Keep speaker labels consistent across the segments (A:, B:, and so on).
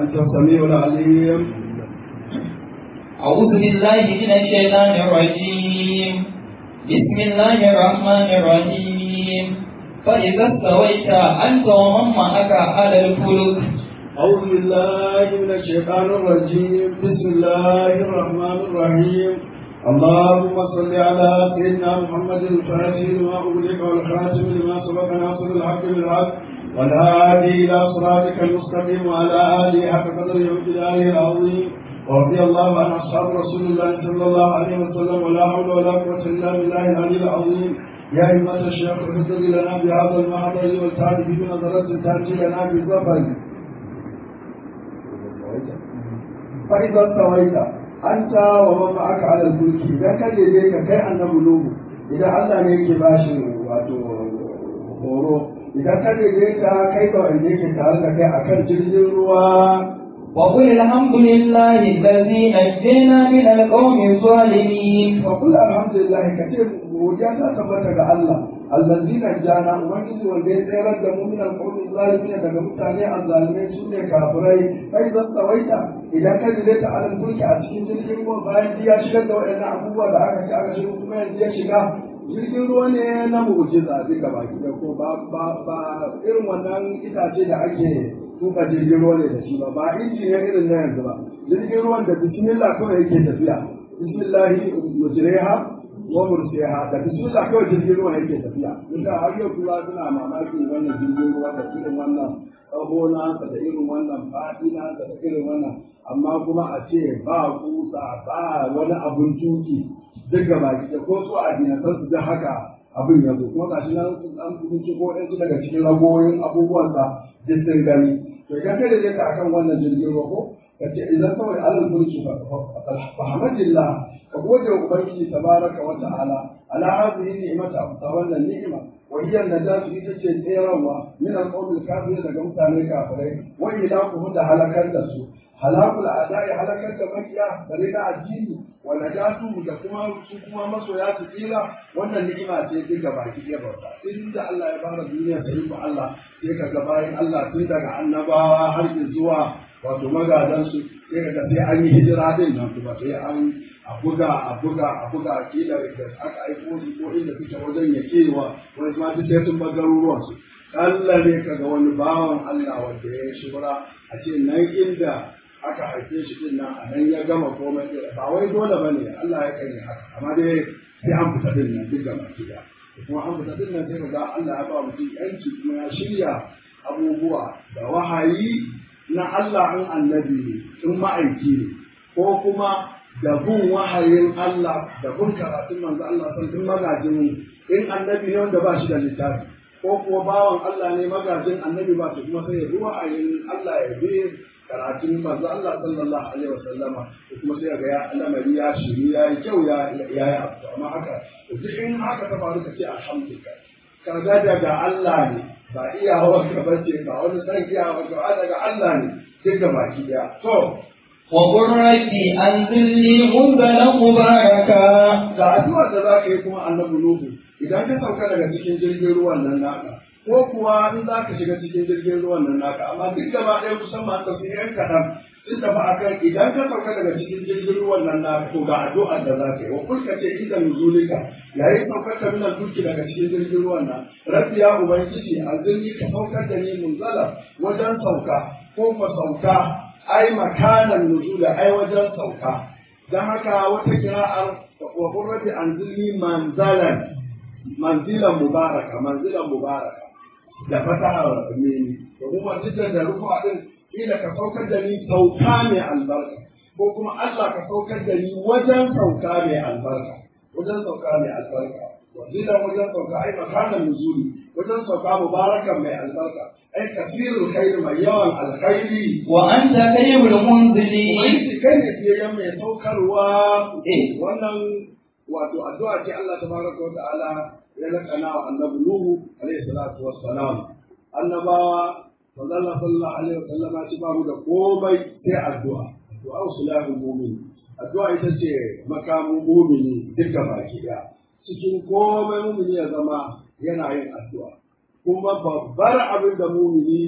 A: أنت السميع العليم
B: أعوذ بالله من الشيطان الرجيم بسم الله الرحمن الرحيم فإذا استويت أنت ومن معك على الفلك
A: أعوذ بالله من الشيطان الرجيم بسم الله الرحمن الرحيم اللهم صل على سيدنا محمد الفاتح لما أغلق والخاتم لما سبق ناصر الحق بالحق والهادي إلى صراطك المستقيم وعلى آله حق قدره وامتداره العظيم ورضي الله عن أصحاب رسول الله صلى الله عليه وسلم ولا حول ولا قوة إلا بالله العلي العظيم يا أيها الشيخ اهدر لنا بهذا المحضر والتعرف بنظرة تأتي لنا بالظفر فإذا استويت أنت ومن معك على الفلك إذا كان يديك كي أن نبلوه إذا الله نيكي باشي واتو horo idan ka daidaita kai da wanda yake tare da kai akan jirgin ruwa
B: وقل الحمد لله الذي نجينا من القوم الظالمين
A: فقل الحمد لله كثير godiya ta tabbata ga Allah allazi najjana ubangiji wanda ya tsayar da mu min alqawmi zalimin daga mutane azzalimai su ne kafirai kai zan tsawaita idan ka jire ta alal mulki a cikin jirgin ruwa bayan ya shigar da waɗannan abubuwa da aka ce aka shiga kuma yanzu ya shiga jirgin ruwa ne na mu'jiza duka baki da ko ba ba ba irin wannan itace da ake tuka jirgin ruwa ne da shi ba ba inji ne irin na yanzu ba jirgin ruwan da bismillah kawai yake tafiya bismillahi mujriha wa mursiha da bismillah kawai jirgin ruwa yake tafiya duka har yau kula suna mamakin wannan jirgin ruwa da irin wannan tsaho nasa da irin wannan faɗi nasa da irin wannan amma kuma a ce ba kusa ba wani abun tuki duk gaba da ko su a dinatar su da haka abin ya zo kuma gashi nan an bincike ko ɗansu daga cikin ragoyin abubuwansa duk sun gani to idan ka da ka akan wannan jirgin ruwa ko ka ce idan kawai alal mulki fa hamadillah ka gode wa ubangiji tabaraka wa ta'ala ala hadhihi ni'mata amsa wannan ni'ima wa hiya najatu ita ce tserawa min al-qawmi kafirin daga mutane kafirai wa ilakuhu da halakar da su halakul a'da'i halakar da makiya da rika addini wa najatu da kuma su kuma masoya su tsira wannan ni'ima ce duk gaba ki ɗaya bauta inda Allah ya fara duniya sai ku Allah sai ka ga bayan Allah tun daga annabawa har zuwa wato magadan su sai ka ga sai an yi hijira din nan kuma sai an a buga a buga a buga a kila da aka aiko su ko inda suke wajen ya kewa wani ma duk sai sun bar garuruwan su Allah ne ka ga wani bawan Allah wanda ya shura a ce nan inda aka haife shi din nan a nan ya gama komai ba wai dole bane Allah ya kai haka amma dai sai an fita din nan duk gaba ki da kuma an fita din nan sai ga Allah ya ba mutum yanci kuma ya shirya abubuwa da wahayi na Allah in annabi ne in ma'aiki ne ko kuma da bin wahayin Allah da bin karatun manzo Allah san tun magajin in annabi ne wanda ba shi da littafi ko kuwa bawan Allah ne magajin annabi ba to kuma sai ya bi wahayin Allah ya bi karatun manzo Allah sallallahu alaihi wasallama kuma sai ga ya lamari ya shiri ya yi kyau ya ya yi abu amma haka duk in haka ta faru ka ce alhamdulillah kaga daga Allah ne ba iyawar ka bace ba wani san iyawar ka daga Allah ne duk da baki daya to
B: وقل رب أنزلني منزلا مباركا
A: ga addu'ar da za ka yi kuma annabi Nuhu idan ka sauka daga cikin jirgin ruwan nan naka ko kuwa in za ka shiga cikin jirgin ruwan nan naka amma duk gaba ɗaya kusan ma tafsir yan kaɗan sun tafi akan idan ka sauka daga cikin jirgin ruwan nan naka to ga addu'ar da za ka yi wa kulka ce inda nuzulika yayin saukar ka minan duki daga cikin jirgin ruwan nan rabbi ya ubangiji azirni ka saukar da ni munzala wajen sauka ko fa sauka ai makanan nuzula ai wajen sauka dan haka wata kira'ar wa qurrati anzilni manzalan manzilan mubaraka manzilan mubaraka da fataha mini domin wancan da rufa din ila ka saukar da ni sauka mai albarka ko kuma Allah ka saukar da ni wajen sauka mai albarka wajen sauka mai albarka wanzilan wajen sauka ai makanan nuzuli wajen sauka mubarakan mai albarka ai kasirul khair mai yawan alkhairi
B: وأنت خير المنزلين
A: Ubangiji kai ne fiyayyen mai saukarwa
B: Eh.
A: wannan wato addu'a ce Allah tabaraka wa ta'ala ya lakana wa annabi Nuhu alaihi salatu wassalam annabawa manzon sallallahu alaihi wasallam ya ci babu da komai sai addu'a addu'a usulahul mu'min addu'a ita ce makamin mu'mini duka baki daya cikin komai mu'mini ya zama yana yin addu'a kuma babbar abin da mu'mini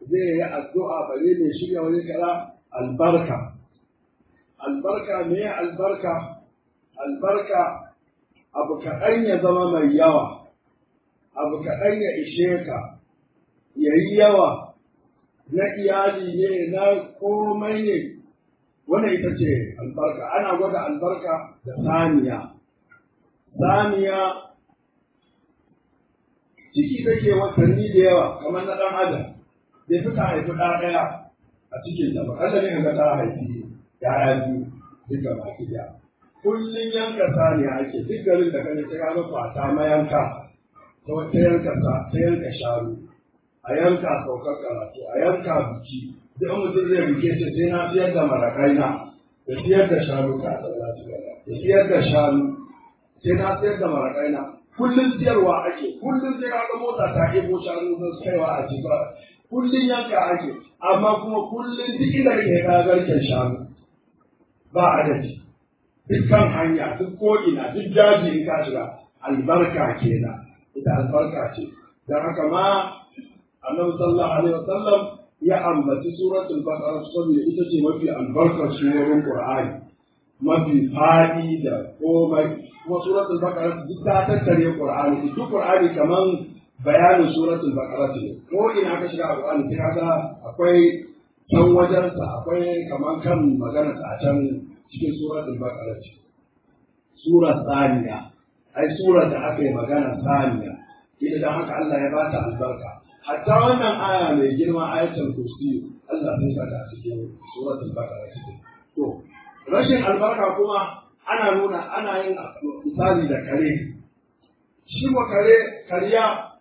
A: zai yi addu'a bare mai shirya wani kara albarka albarka me albarka albarka abu kaɗan ya zama mai yawa abu kaɗan ya ishe ka ya yi yawa na iyali ne na komai ne wannan ita ce albarka ana gwada albarka da saniya saniya ciki take watanni da yawa kamar na ɗan adam bai fi ta haifi ɗa ɗaya a cikin ta ba Allah ne ga ta haifi ya'ya biyu duka baki ɗaya kullum yanka saniya ake duk garin da kaje sai ga fata mayanka ta wata yanka sa ta yanka sharu a yanka saukar karatu a yanka biki duk mutum zai bike ce sai na siyar da marakaina da siyar da shanu ka da siyar da shanu sai na siyar da marakaina kullum siyarwa ake kullum sai ka ga mota ta ebo shanu don kaiwa a cikin kullum yanka ake amma kuma kullum duk inda kake ka garken shanu ba adadi dukkan hanya duk ko'ina duk daji in ka shiga albarka kenan ita albarka ce don haka ma annabi sallallahu alaihi wasallam ya ambaci suratul baqara saboda ita ce mafi albarkar surorin qur'ani mafi fadi da komai kuma suratul baqara duk ta tattare qur'ani duk qur'ani kaman bayanin suratul baqara ne ko ina ka shiga qur'ani sai kaga akwai can wajensa akwai kaman kan magana a can cikin suratul baqara ce sura saniya ai sura da aka yi magana saniya ita da haka Allah ya bata albarka hatta wannan aya mai girma ayatul kursi Allah sai ka ta cikin suratul baqara ce to rashin albarka kuma ana nuna ana yin misali da kare shi wa kare kariya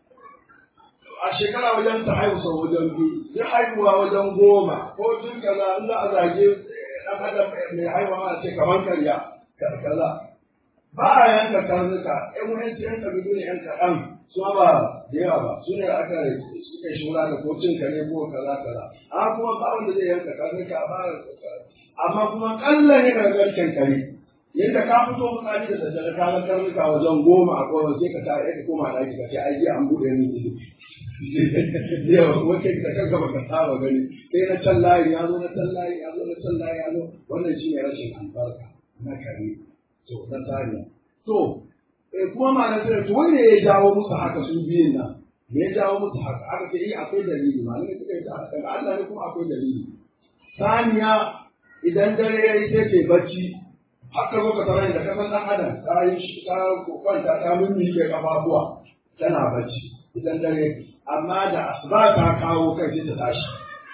A: a shekara wajen ta haihu sau wajen biyu zai haihuwa wajen goma ko tun kaza in za a zage dan adam mai haihuwa a ce kamar karya kaza ba a yanka karnuka ƴan wani yan kabilu ne yan kaɗan su ba da yawa ba su ne aka suka shura da ko cin kare ko kaza kaza amma kuma ba wanda zai yanka karnuka ba amma kuma kalla ne daga garken kare yadda ka fito mutane da daddare ka ga karnuka wajen goma a kowa sai ka tare ka koma ɗaki ka ce ai an buɗe ni ido yau wace da kanka baka saba gani sai na can layi ya zo na can layi ya zo na can layi ya zo wannan shi ne rashin albarka na kare to na saniya to kuma malam sai to wanda ya jawo musu haka su biyun nan me ya jawo musu haka aka ce eh akwai dalili malamai suka yi ta daga Allah ne kuma akwai dalili saniya idan dare ya yi sai ke bacci haka zo ka tarar da kasan dan adam ta yi ta kwanta ta mimmike kafafuwa tana bacci idan dare amma da asuba ta kawo kai sai ta tashi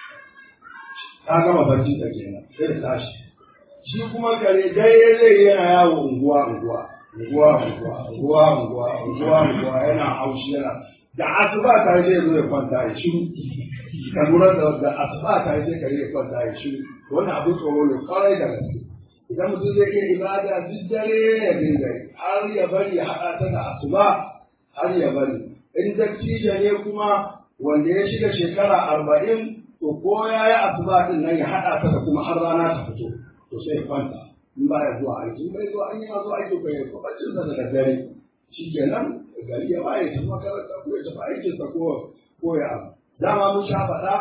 A: ta gama bacci ta kenan sai ta tashi shi kuma kare dare zai yana yawo unguwa unguwa unguwa unguwa unguwa unguwa unguwa unguwa yana haushi yana da asuba ta zai zo ya kwanta ya shiru ka lura da da asuba ta sai kare ya kwanta ya shiru wannan abu tsoro ne kwarai da gaske idan mutum zai iya ibada duk dare ya dinga har ya bari ya haɗa ta da asuba har ya bari in dattijo ne kuma wanda ya shiga shekara arba'in to ko ya yi asuba din nan ya haɗa ta da kuma har rana ta fito to sai ya kwanta in ba ya zuwa aiki in bai zuwa an yi ma zuwa aiki ko ya ko bacin sa da daddare shi kenan gari ya waye ta makaranta ko ya tafi aikinsa ko ko ya abu dama mun sha faɗa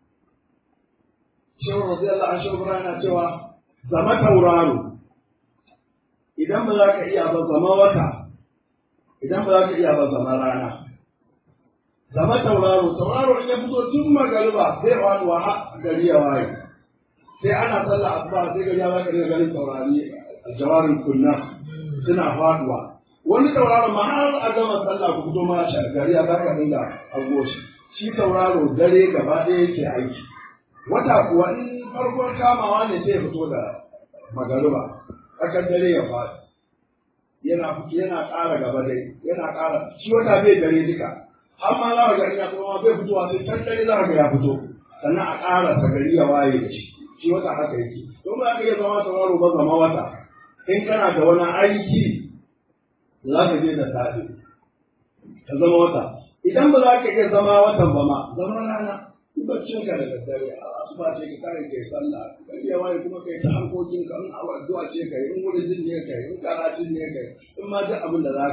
A: shehu radiyallahu anhu shehu yana cewa zama tauraro idan ba za ka iya ba zama wata idan ba za ka iya ba zama rana zama tauraro tauraro in ya fito tun magariba sai faduwa har gari ya waye sai ana sallah asuba sai gari ya zaka dinga ganin taurari aljawarin kunna suna faduwa wani tauraro ma har a gama sallah ku fito ma shi gari ya zaka dinga hango shi shi tauraro dare gaba ɗaya yake aiki wata kuwa in farkon kamawa ne sai ya fito da magariba tsakar dare ya faɗi yana yana ƙara gaba dai yana ƙara shi wata bai dare duka har ma za ka ga ina kuma bai fitowa sai can dare za ka ga ya fito sannan a ƙara sa gari ya waye da shi shi wata haka yake don ba ka iya zama tauraro ba zama wata in kana da wani aiki za ka je da safe ka zama wata idan ba za ka iya zama watan ba ma zama rana baccin ka da daddare a asuba ce ka kare kai sallah gari ya waye kuma kai ta harkokin ka in addu'a ce kai in wurin ne kai in karatun ne kai in ma duk abin da za ka yi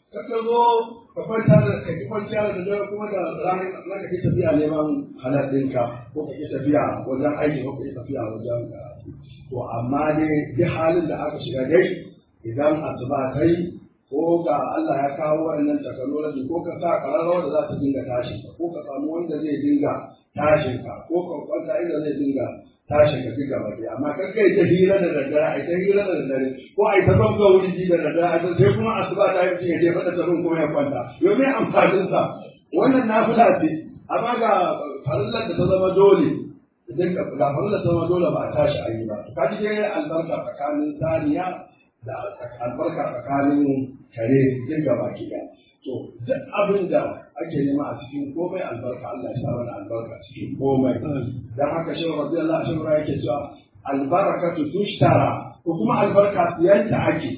A: ka ka zo ka kwanta da ka ki kwanciya da dare kuma da ranar za ka ki tafiya neman halal ɗinka ko ka ki tafiya wajen aiki ko ka ki tafiya wajen karatu to amma dai duk halin da aka shiga dai idan asuba ta yi ko ga Allah ya kawo wannan technology ko ka sa ƙararrawar da za ta dinga tashin ka ko ka samu wanda zai dinga tashin ka ko ka kwanta inda zai dinga tashin ka duka baki amma kan kai ta hira da daddare ai ta hira da daddare ko ai ta ban ga wuri da daddare ai sai kuma asuba ta yi ya je fada tarun kuma ya kwanta yau me amfanin sa wannan nafila ce amma ga farillar da ta zama dole idan ka ga farillar ta zama dole ba a tashi ayi ba ka ji dai albarka tsakanin saniya da albarka tsakanin kare duk gaba ki to duk abin da ake nema a cikin komai albarka Allah ya sa mana albarka cikin komai dan haka shi radiyallahu anhu yake cewa albarakatu tushtara ko kuma albarka siyanta ake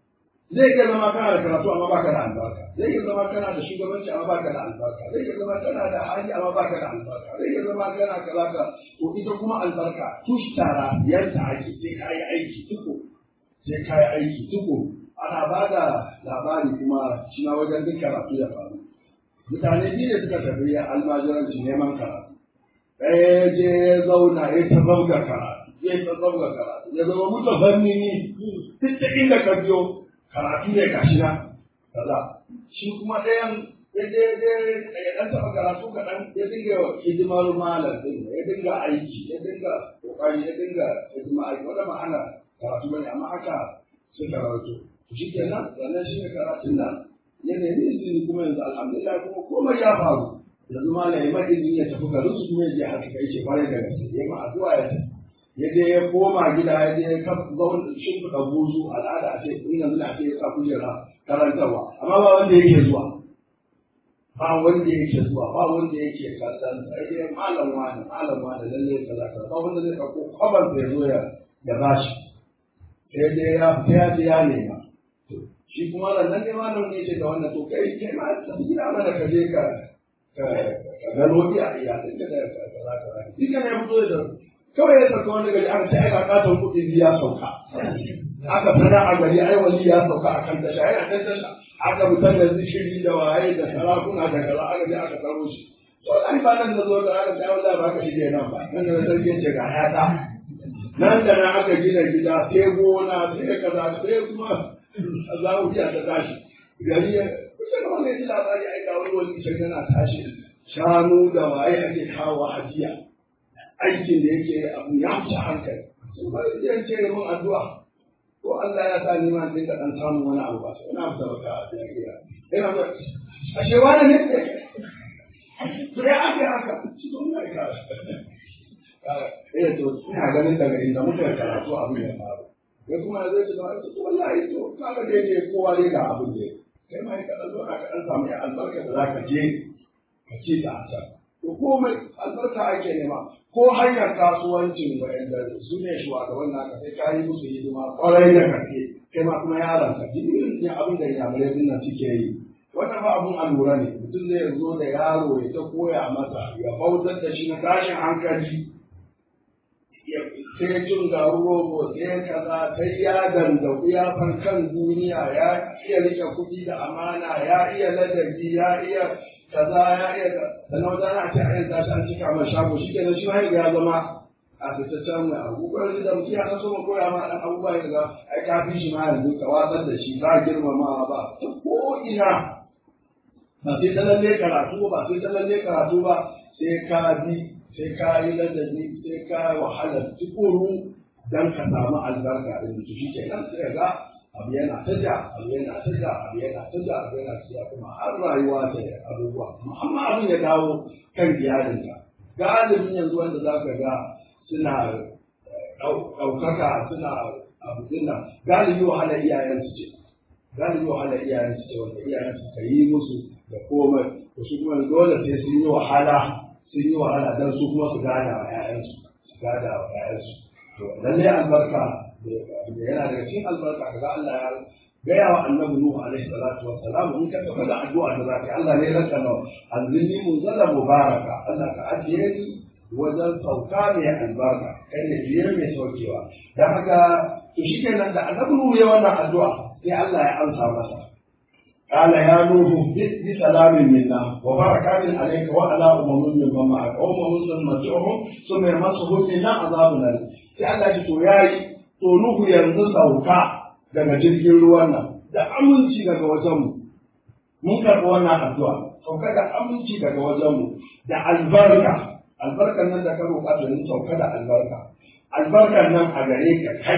A: zai iya zama kana da karatu amma baka da albarka zai iya zama kana da shugabanci amma baka da albarka zai iya zama kana da hali amma baka da albarka zai iya zama kana kaza ka to ita kuma albarka tushtara siyanta ake sai ka yi aiki tuko sai ka yi aiki tuko ana ba da labari kuma shi na wajen duk karatu ya faru mutane biyu ne suka tafi almajiranci neman karatu ɗaya ya je ya zauna ya ta zauga karatu ya ta zauga karatu ya zama mutu fannini duk da inda ka biyo karatu ne ga shi na kaza shi kuma ɗayan ya je ya ɗan taɓa karatu kaɗan ya dinga hidimar malam ɗin ya dinga aiki ya dinga ƙoƙari ya dinga hidima aiki wanda ma'ana karatu bane amma haka suka rawaito shi kenan sannan shi ne karatun nan ya nemi izini kuma yanzu alhamdulillah kuma komai ya faru yanzu ma na yi ma izini ya tafi garin su kuma ya je haka kai ce kwarai da gaske ya ma addu'a ya tafi ya je ya koma gida ya je ya zaun shimfiɗa buzu al'ada a ce in yanzu na ce ya sa kujera karantarwa amma ba wanda yake zuwa ba wanda yake zuwa ba wanda yake kallon sai dai malam wani malam wani lalle kaza kaza ba wanda zai ɗauko kwabar ya zo ya bashi sai dai ya fita ya je ya nema shi kuma nan ne malam ne ce da wannan to kai kai ma tafi gida mana ka je ka ka gano iya iyalin ka da kaza kaza shi kana ya fito da kawai ya sauka wani gari aka ce ai ka katon kuɗi ya sauka aka fara a gari ai wali ya sauka a kan tasha yana kan tasha aka fitar da zishiri da waye da sarakuna da kaza aka je aka karo shi to ai ba nan da zo da aka ce wallahi ba ka shige nan ba nan da sarki ce ga hayata nan da nan aka gina gida sai gona sai kaza sai kuma za mu biya ta tashi gari ya kusa da wani ji labari ai ga wani wani can yana tashi shanu da waye ake kawo hajiya aikin da yake abu ya wuce hankali sun bari zai ce mun addu'a ko Allah ya sa ni ma dinka dan samun wani abu ba sai ina fita baka a jariya ina ba ashe wani ne to ya ake haka shi don ya ka eh to ina ganin daga inda muka karatu abin ya faru ya kuma zai ce ba to wallahi to kaga dai ne kowa dai ga abin da kai ma ka dan zo ka dan samu ya albarka da zaka je ka ci ta ta to komai albarka ake nema ko hanyar kasuwancin wa'anda su ne shugaban naka sai ka yi musu hidima kwarai da gaske kai ma kuma yaron ka irin ne abin da yamurai din nan suke yi wannan ba abun allura ne mutum zai zo da yaro ya ta koya masa ya bautar da shi na tashin hankali sai jin garu rogo sai kaza sai ya dandaku ya san kan duniya ya iya rike kuɗi da amana ya iya ladabi ya iya kaza ya iya sannan wata ana ce a yin tashi an cika mai shago shi kenan shi ma ya zama a fitaccen mai abubuwan da mutum ya san so ma koya ma ɗan abubuwa ya ga ai ka fi shi ma yanzu ka watsar da shi ba girmamawa ba ta ko ina ba sai ta lalle karatu ba sai ta lalle karatu ba sai ka bi sai ka yi ladabi sai ka wahala tukuru dan ka samu albarka da mutu shi ke nan sai ga abu yana ta ja abu yana ta ja abu yana ta ja abu yana ta ja kuma har rayuwa ta abubuwa amma abin ya dawo kan iyalinka galibin yanzu wanda za ka ga suna ɗaukaka suna abu dinnan galibi wahala iyayensu ce galibi wahala iyayensu ce wanda iyayensu ka yi musu da komai to su kuma dole sai sun yi wahala sun yi wahala don su kuma su gada wa ‘ya'yansu su gada wa ‘ya'yansu to lallai albarka da yana daga cikin albarka kaga Allah ya gaya wa annabi Nuhu alaihi salatu wa salam in ka tafi da addu'a da zaka Allah ne ranka nawa anzilni munzala mubaraka Allah ka ajiye ni wajen sauka mai albarka kai ne biyar mai saukewa dan haka to shikenan da annabi Nuhu ya wannan addu'a sai Allah ya amsa masa قال يا نوح بسلام منا وبركات عليك وعلى أمم من معك أمم سنمتعهم ثم يمسهم منا عذاب أليم sai Allah ya to yayi to Nuhu yanzu sauka daga jirgin ruwan nan da aminci daga wajen mu mun karɓi wannan addu'a sauka da aminci daga wajen mu da albarka albarkan nan da ka roƙa to sauka da albarka albarkan nan a gare ka kai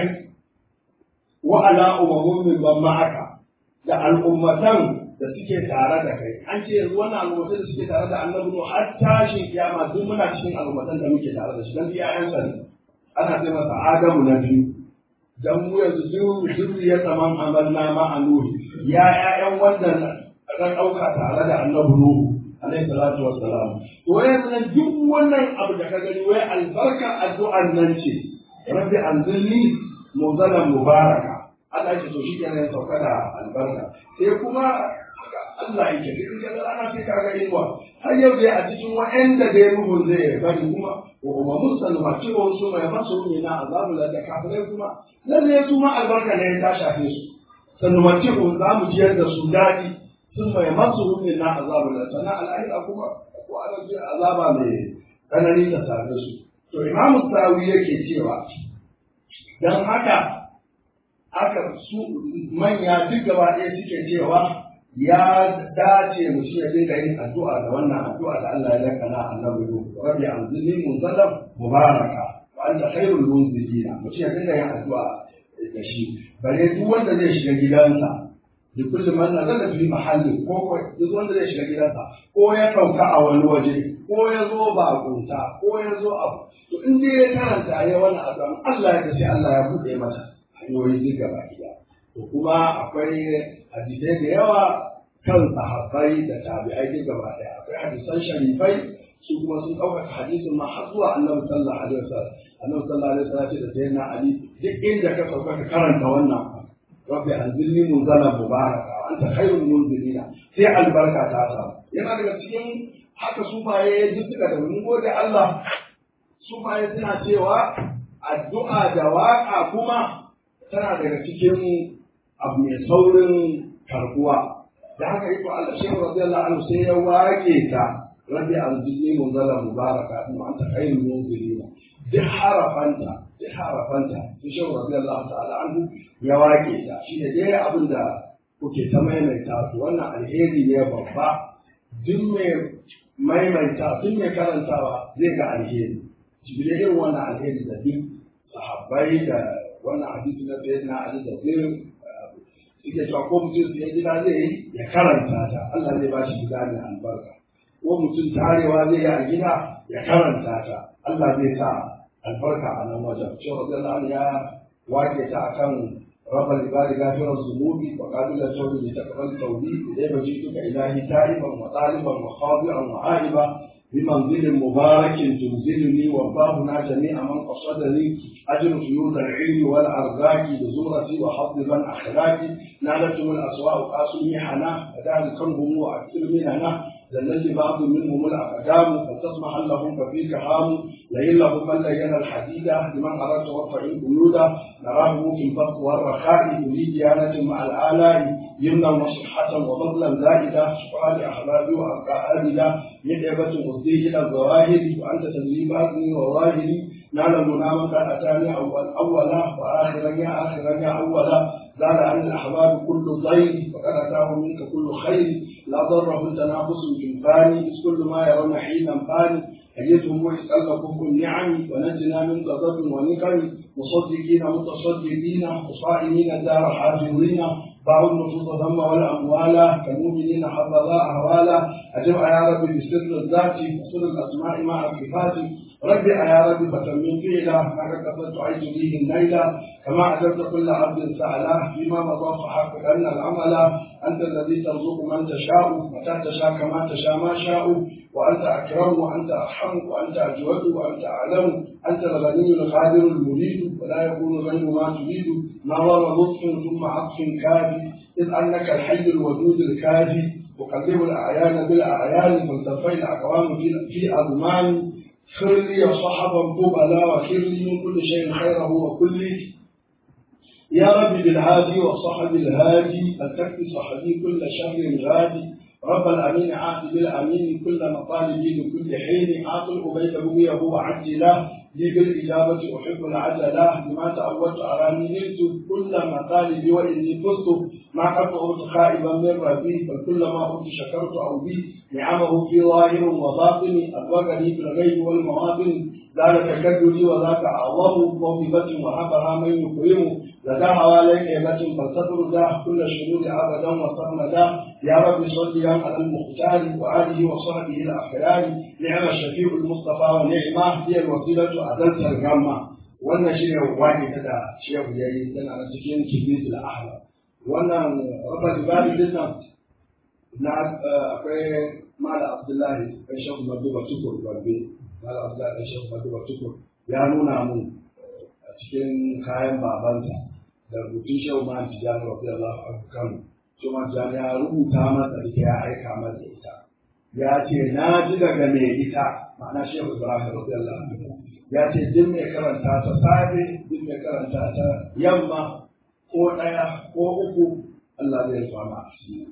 A: wa ala ummun min ma'aka da al'ummatan da suke tare da kai an ce yanzu wannan al'ummatan da suke tare da annabi no har tashin kiyama duk muna cikin al'ummatan da muke tare da shi dan iyayensa ne ana ce masa adamu na biyu dan mu yanzu duk zuriya taman amalna ma anuhi ya ƴaƴan wanda ran ɗauka tare da annabi nuhu alaihi salatu wassalam to yanzu nan duk wannan abu da ka gani wai albarka addu'an nan ce rabbi anzilni muzalan mubaraka Allah ya ce to shi kenan ya sauka da albarka sai kuma Allah yake duk da ana sai kaga inuwa har yau dai a cikin wa'anda da ya rubu zai bari kuma wa umamun salma ce wa su mai masu ne na azabu da da kafirai kuma lalle su ma albarka ne ta shafe su sannan mace ko za mu jiyar da su daɗi sun mai masu ne na azabu da sannan al'ahira kuma ko ana jiyar azaba mai tsanani ta same su to imamu sawi yake cewa dan haka aka su manya duk gaba ɗaya suke cewa ya dace mutum ya dinga yin addu'a da wannan addu'a da Allah ya lakana annabi Nuhu rabbi anzilni munzalan mubaraka wa anta khairul munzilina mutum ya dinga yin addu'a da shi bare duk wanda zai shiga gidansa da kullum man nazala fi mahalli ko ko duk wanda zai shiga gidansa ko ya sauka a wani waje ko ya zo ba kunta ko ya zo abu to in dai ya karanta ya wannan addu'a Allah ya sai Allah ya buɗe masa hanyoyi duk gaba ɗaya to kuma akwai hadisai da yawa kan sahabbai da tabi'ai duk gaba ɗaya akwai hadisan sharifai su kuma sun ɗaukaka hadisin ma har zuwa annabi sallallahu alaihi wasallam annabi sallallahu alaihi wasallam ce da sayyidina ali duk inda ka sauka ka karanta wannan rabbi anzilni munzalan mubaraka wa anta khairul munzilina sai albarka ta samu yana daga cikin haka sufaye duk suka da mun gode Allah sufaye suna cewa addu'a da waka kuma tana daga cikin abu mai saurin karbuwa da haka iko Allah shehu radiyallahu anhu sai ya wake ta rabbi anzilni munzala mubaraka wa anta khairul munzilina duk harafanta duk harafanta sai shehu radiyallahu ta'ala anhu ya wake ta shi ne dai abin da kuke ta maimaita su wannan alheri ne babba duk mai maimaita duk mai karantawa zai ga alheri jibril irin wannan alheri da duk sahabbai da wannan hadisi na sayyidina ali da zai suke cewa ko mutum sai gida zai yi ya karanta ta Allah zai ba shi gida mai albarka ko mutum tarewa zai yi a gida ya karanta ta Allah zai sa albarka a nan wajen cewa Allah ya wake ta akan رب العباد غافر الذنوب وقابل التوب لتقبل توبي إليه جئتك إلهي تائبا وطالبا وخاضعا وعائبا بمنزل مبارك تنزلني وارضاهنا جميع من قصدني اجر فيوض العلم والارزاق بزمرتي وحظ من اخلاقي نالتهم الاسواء قاسمي حنا فذلكهم واكثر مننا ذلت بعض منهم الاقدام فلتسمح لهم ففيك هام لئن لهم من لين الحديد لمن اردت وارفع القيود نراه في البسط والرخاء يريد ديانه مع الالاء يمنا وصحه وفضلا زائده سؤال احبابي وابقى ابدا يدعبة أصديه إلى الظواهر وأنت تدري باطني وظاهري نعلم نعم قد أتاني أول أولا وآخرا يا آخرا يا أولا زال عن الأحباب كل ضير وقد أتاه منك كل خير لا ضره تنافس في الفاني إذ كل ما يرون حينا فاني أيتهم ويسأل لكم النعم ونجنا من غضب ونكم مصدقين متصدقين وصائمين الدار حافظين باعوا النفوس ذم والأموال كالمؤمنين حفظا أهوالا أجب يا رب بسر الذات وسر الأسماء مع الصفات رب يا رب فتمن فيلا ما كسرت عيش فيه الليلة كما أجبت كل عبد سأله فيما مضى فحقق أن العمل أنت الذي ترزق من تشاء متى تشاء كما تشاء ما شاء وأنت أكرم وأنت أرحم وأنت أجود وأنت أعلم أنت الغني القادر المريد ولا يكون غير ما تريد ما ضر لطف ثم عطف كافي إذ أنك الحي الودود الكافي تقلب الأعيان بالأعيان فالتفي الأقوام في في أضمان خر لي صحبا قبلا وخر لي من كل شيء خيره وكل يا رب بالهادي وصحب الهادي التكفي صحبي كل شهر غادي رب الأمين عاقب الأمين كل مطالبي لكل حين عاقل أبيت بويه وعجله لي بالإجابة أحب العجلة بما تأولت أراني نلت كل مطالبي وإني فزت ما قد أردت خائبا من ربي بل ما أردت شكرت أو بي نعمه في ظاهر وباطن أدركني في الغيب والمواطن ذلك تكدري وذاك أعظم موهبة وهبها من يكرم لدى حواليك هبة فلتطر ذا كل شرور أبدا وصرمدا يا رب صل على المختار وآله وصحبه الأخيار نعم الشفيع المصطفى ونعمة هي الوسيلة أزلت الغمة wannan shi ne wani ta da shehu ya yi tana na cikin kibis da ahla wannan rabar ibadu din nan na akwai mala abdullahi ɗan shehu maduba tukur barbe mala abdullahi ɗan shehu maduba tukur ya nuna mun a cikin kayan babansa da rubutun shehu ma tijjani wa fiye Allah a kano shehu ma tijjani ya rubuta masa ita ya aika masa ita ya ce na ji daga mai ita ma'ana shehu ibrahim wa fiye Allah ya ce duk mai karanta ta safe duk mai karanta ta yamma ko ɗaya ko uku Allah zai rufa ma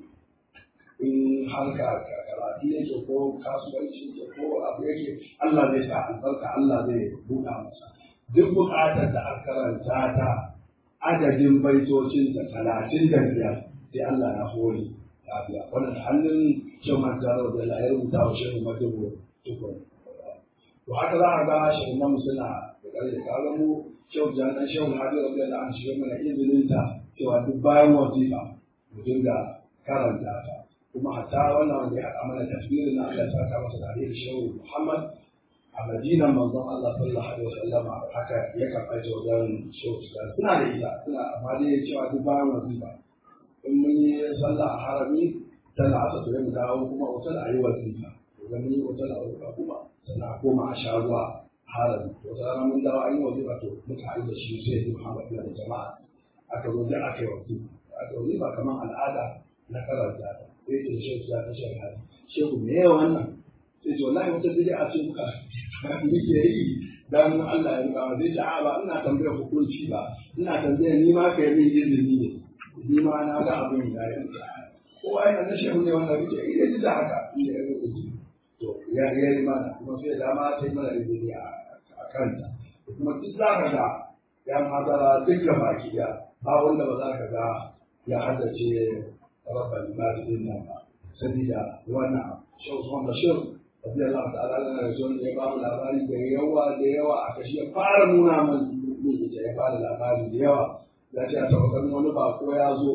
A: in harka karatu yake ko kasuwanci yake ko abu yake Allah zai sa albarka Allah zai buɗa masa duk buƙatar da aka karanta ta adadin baitocinta talatin da biyar sai Allah na hori lafiya wannan hannun shan manzaro da Allah ya rubuta wa shehu madubu tukun to haka za a ga shehu na musula da kare da kaga mu shehu jan dan shehu hadi rabbi Allah an shiga mana izinin ta cewa duk bayan wazifa mu dinga karanta ta kuma hatta wannan wanda ya haɗa mana tafsirin na Allah ya saka masa da shehu Muhammad a madinan manzon Allah sallallahu alaihi wasallam haka ya karɓa ta wajen shehu suna da ita suna amma dai cewa duk bayan wazifa in mun yi sallah a harami tana asa to mu dawo kuma wata da ayi wazifa idan mun yi wata da wazifa kuma sannan a koma a sha ruwa harami to wata rana mun dawo an yi wazifa to muka haɗu da shi sai da Muhammad da jama'a aka zo da aka yi wazifa aka wazifa kamar al'ada na karanta ta sai ce shehu ya ta shehu hali shehu me yawa wannan sai ce wallahi wata bid'a ce muka muke yi dan Allah ya ruka zai ce a ba ina tambayar hukunci ba ina tambayar ni ma kai min izini ne ni ma na ga abin da ya yi ko ai na shehu ne wannan rike ina ji da haka ina ya ruka to ya ya yi mana kuma sai da ma sai mana izini a kanta kuma duk za ka ga ya mazara duk da baki da ba wanda ba za ka ga ya haddace rabban ibadi din nan ba sabida wannan shehu Usman Bashir rabbi Allah ta'ala lana rasul ya ba mu labari da yawa da yawa a kashi ya fara nuna min mun ita ya fara labari da yawa ya ce a taɓa ganin wani bako ya zo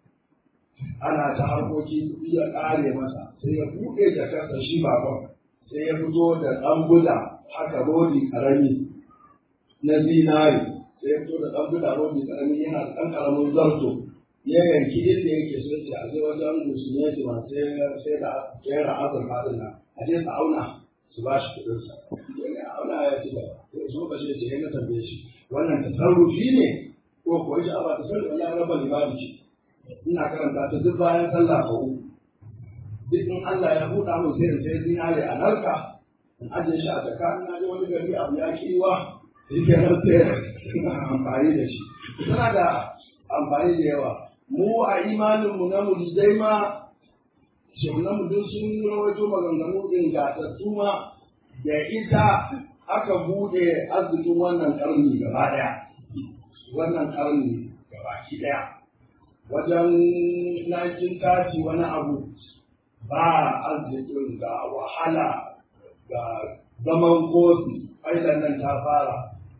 A: ana ta harkoki kuɗi ya ƙare masa sai ya buɗe jakarsa shi bakon sai ya fito da ɗan buda haka rodi ƙarami na zinari sai ya fito da ɗan buda rodi ƙarami yana da ɗan ƙaramin zarto ya yanki inda yake so ce a zai wajen musulmai su ma sai da kera azurfa din nan a je su auna su ba shi kuɗin sa ya auna ya ci gaba sai su ba shi ce ya tambaye shi wannan tasarrufi ne ko ko shi aba tasarrufi wallahi rabbal ibadi ce ina karanta ta duk bayan sallah ko uku duk in Allah ya buɗa mun sai in sai zinare a narka in ajiye shi a jaka ina je wani gari abu ya kiwa shi ke nan sai amfani da shi suna da amfani da yawa mu a imaninmu na muridai ma shehunan mu duk sun rawaito maganganu ingantattu ma da ita aka bude arzikin wannan karni gaba daya wannan karni gaba ki daya wajen 1930 wani abu ba arzikin ga wahala ga zaman kosi ailan nan ta fara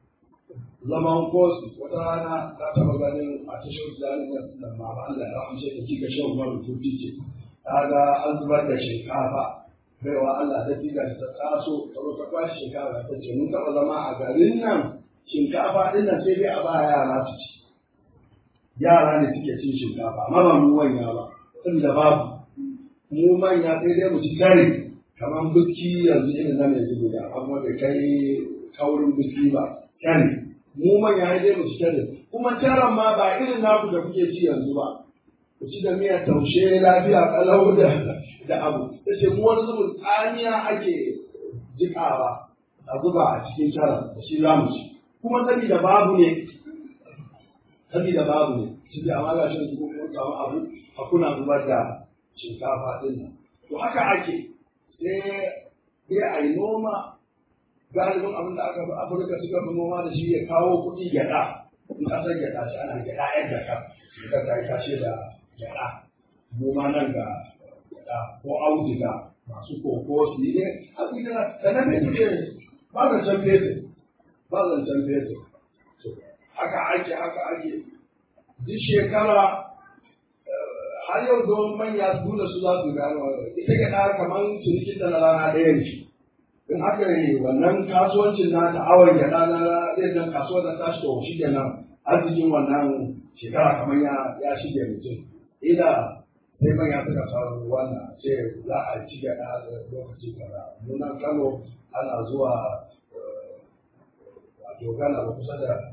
A: zaman kosi wata rana ta taba ganin a tashar jami'ar nan ma ba Allah ya rahmace da kika shan mara tuti ce ta ga an zubar da shinkafa baiwa Allah ta tiga ta taso ta zo ta kwashi shinkafa ta ce mun taba zama a garin nan shinkafa din nan sai dai a ba yara su ci yara ne suke cin shinkafa amma ba mu manya ba saboda babu mu manya sai dai mu ci tare kamar biski yanzu irin na mai zubo da amma bai kai kaurin biski ba tare mu manya ya dai mu ci tare kuma taran ma ba irin naku da kuke ci yanzu ba ku ci da miyar taushe lafiya kalau da da abu ta ce mu wani zubin tsamiya ake jikawa a zuba a cikin taran da shi za mu ci kuma saboda babu ne sabida babu ne shi da amma ga shi su kun samu abu a kuna zubar da shinkafa din nan to haka ake sai sai a yi noma galibin abin da aka fi afirka suka fi noma da shi ya kawo kuɗi gyaɗa in ƙasar gyaɗa ce ana gyaɗa yan jaka suka ta yi tashe da gyaɗa mu ma nan ga gyaɗa ko auduga masu koko su yi ne a cikin da na fetur ne ba zancen fetur ba zancen fetur haka ake haka ake duk shekara har yau don manya su da su za su gano ita gyaɗa kamar cinikin da na rana ɗaya ne in aka yi wannan kasuwancin na ta'awar gyaɗa na ɗaya kasuwar da tashi to shi kenan arzikin wannan shekara kamar ya ya shige mutum ila sai manya suka faru wannan ce za a ci gyaɗa da lokaci kaza muna kano ana zuwa a dogana ba kusa da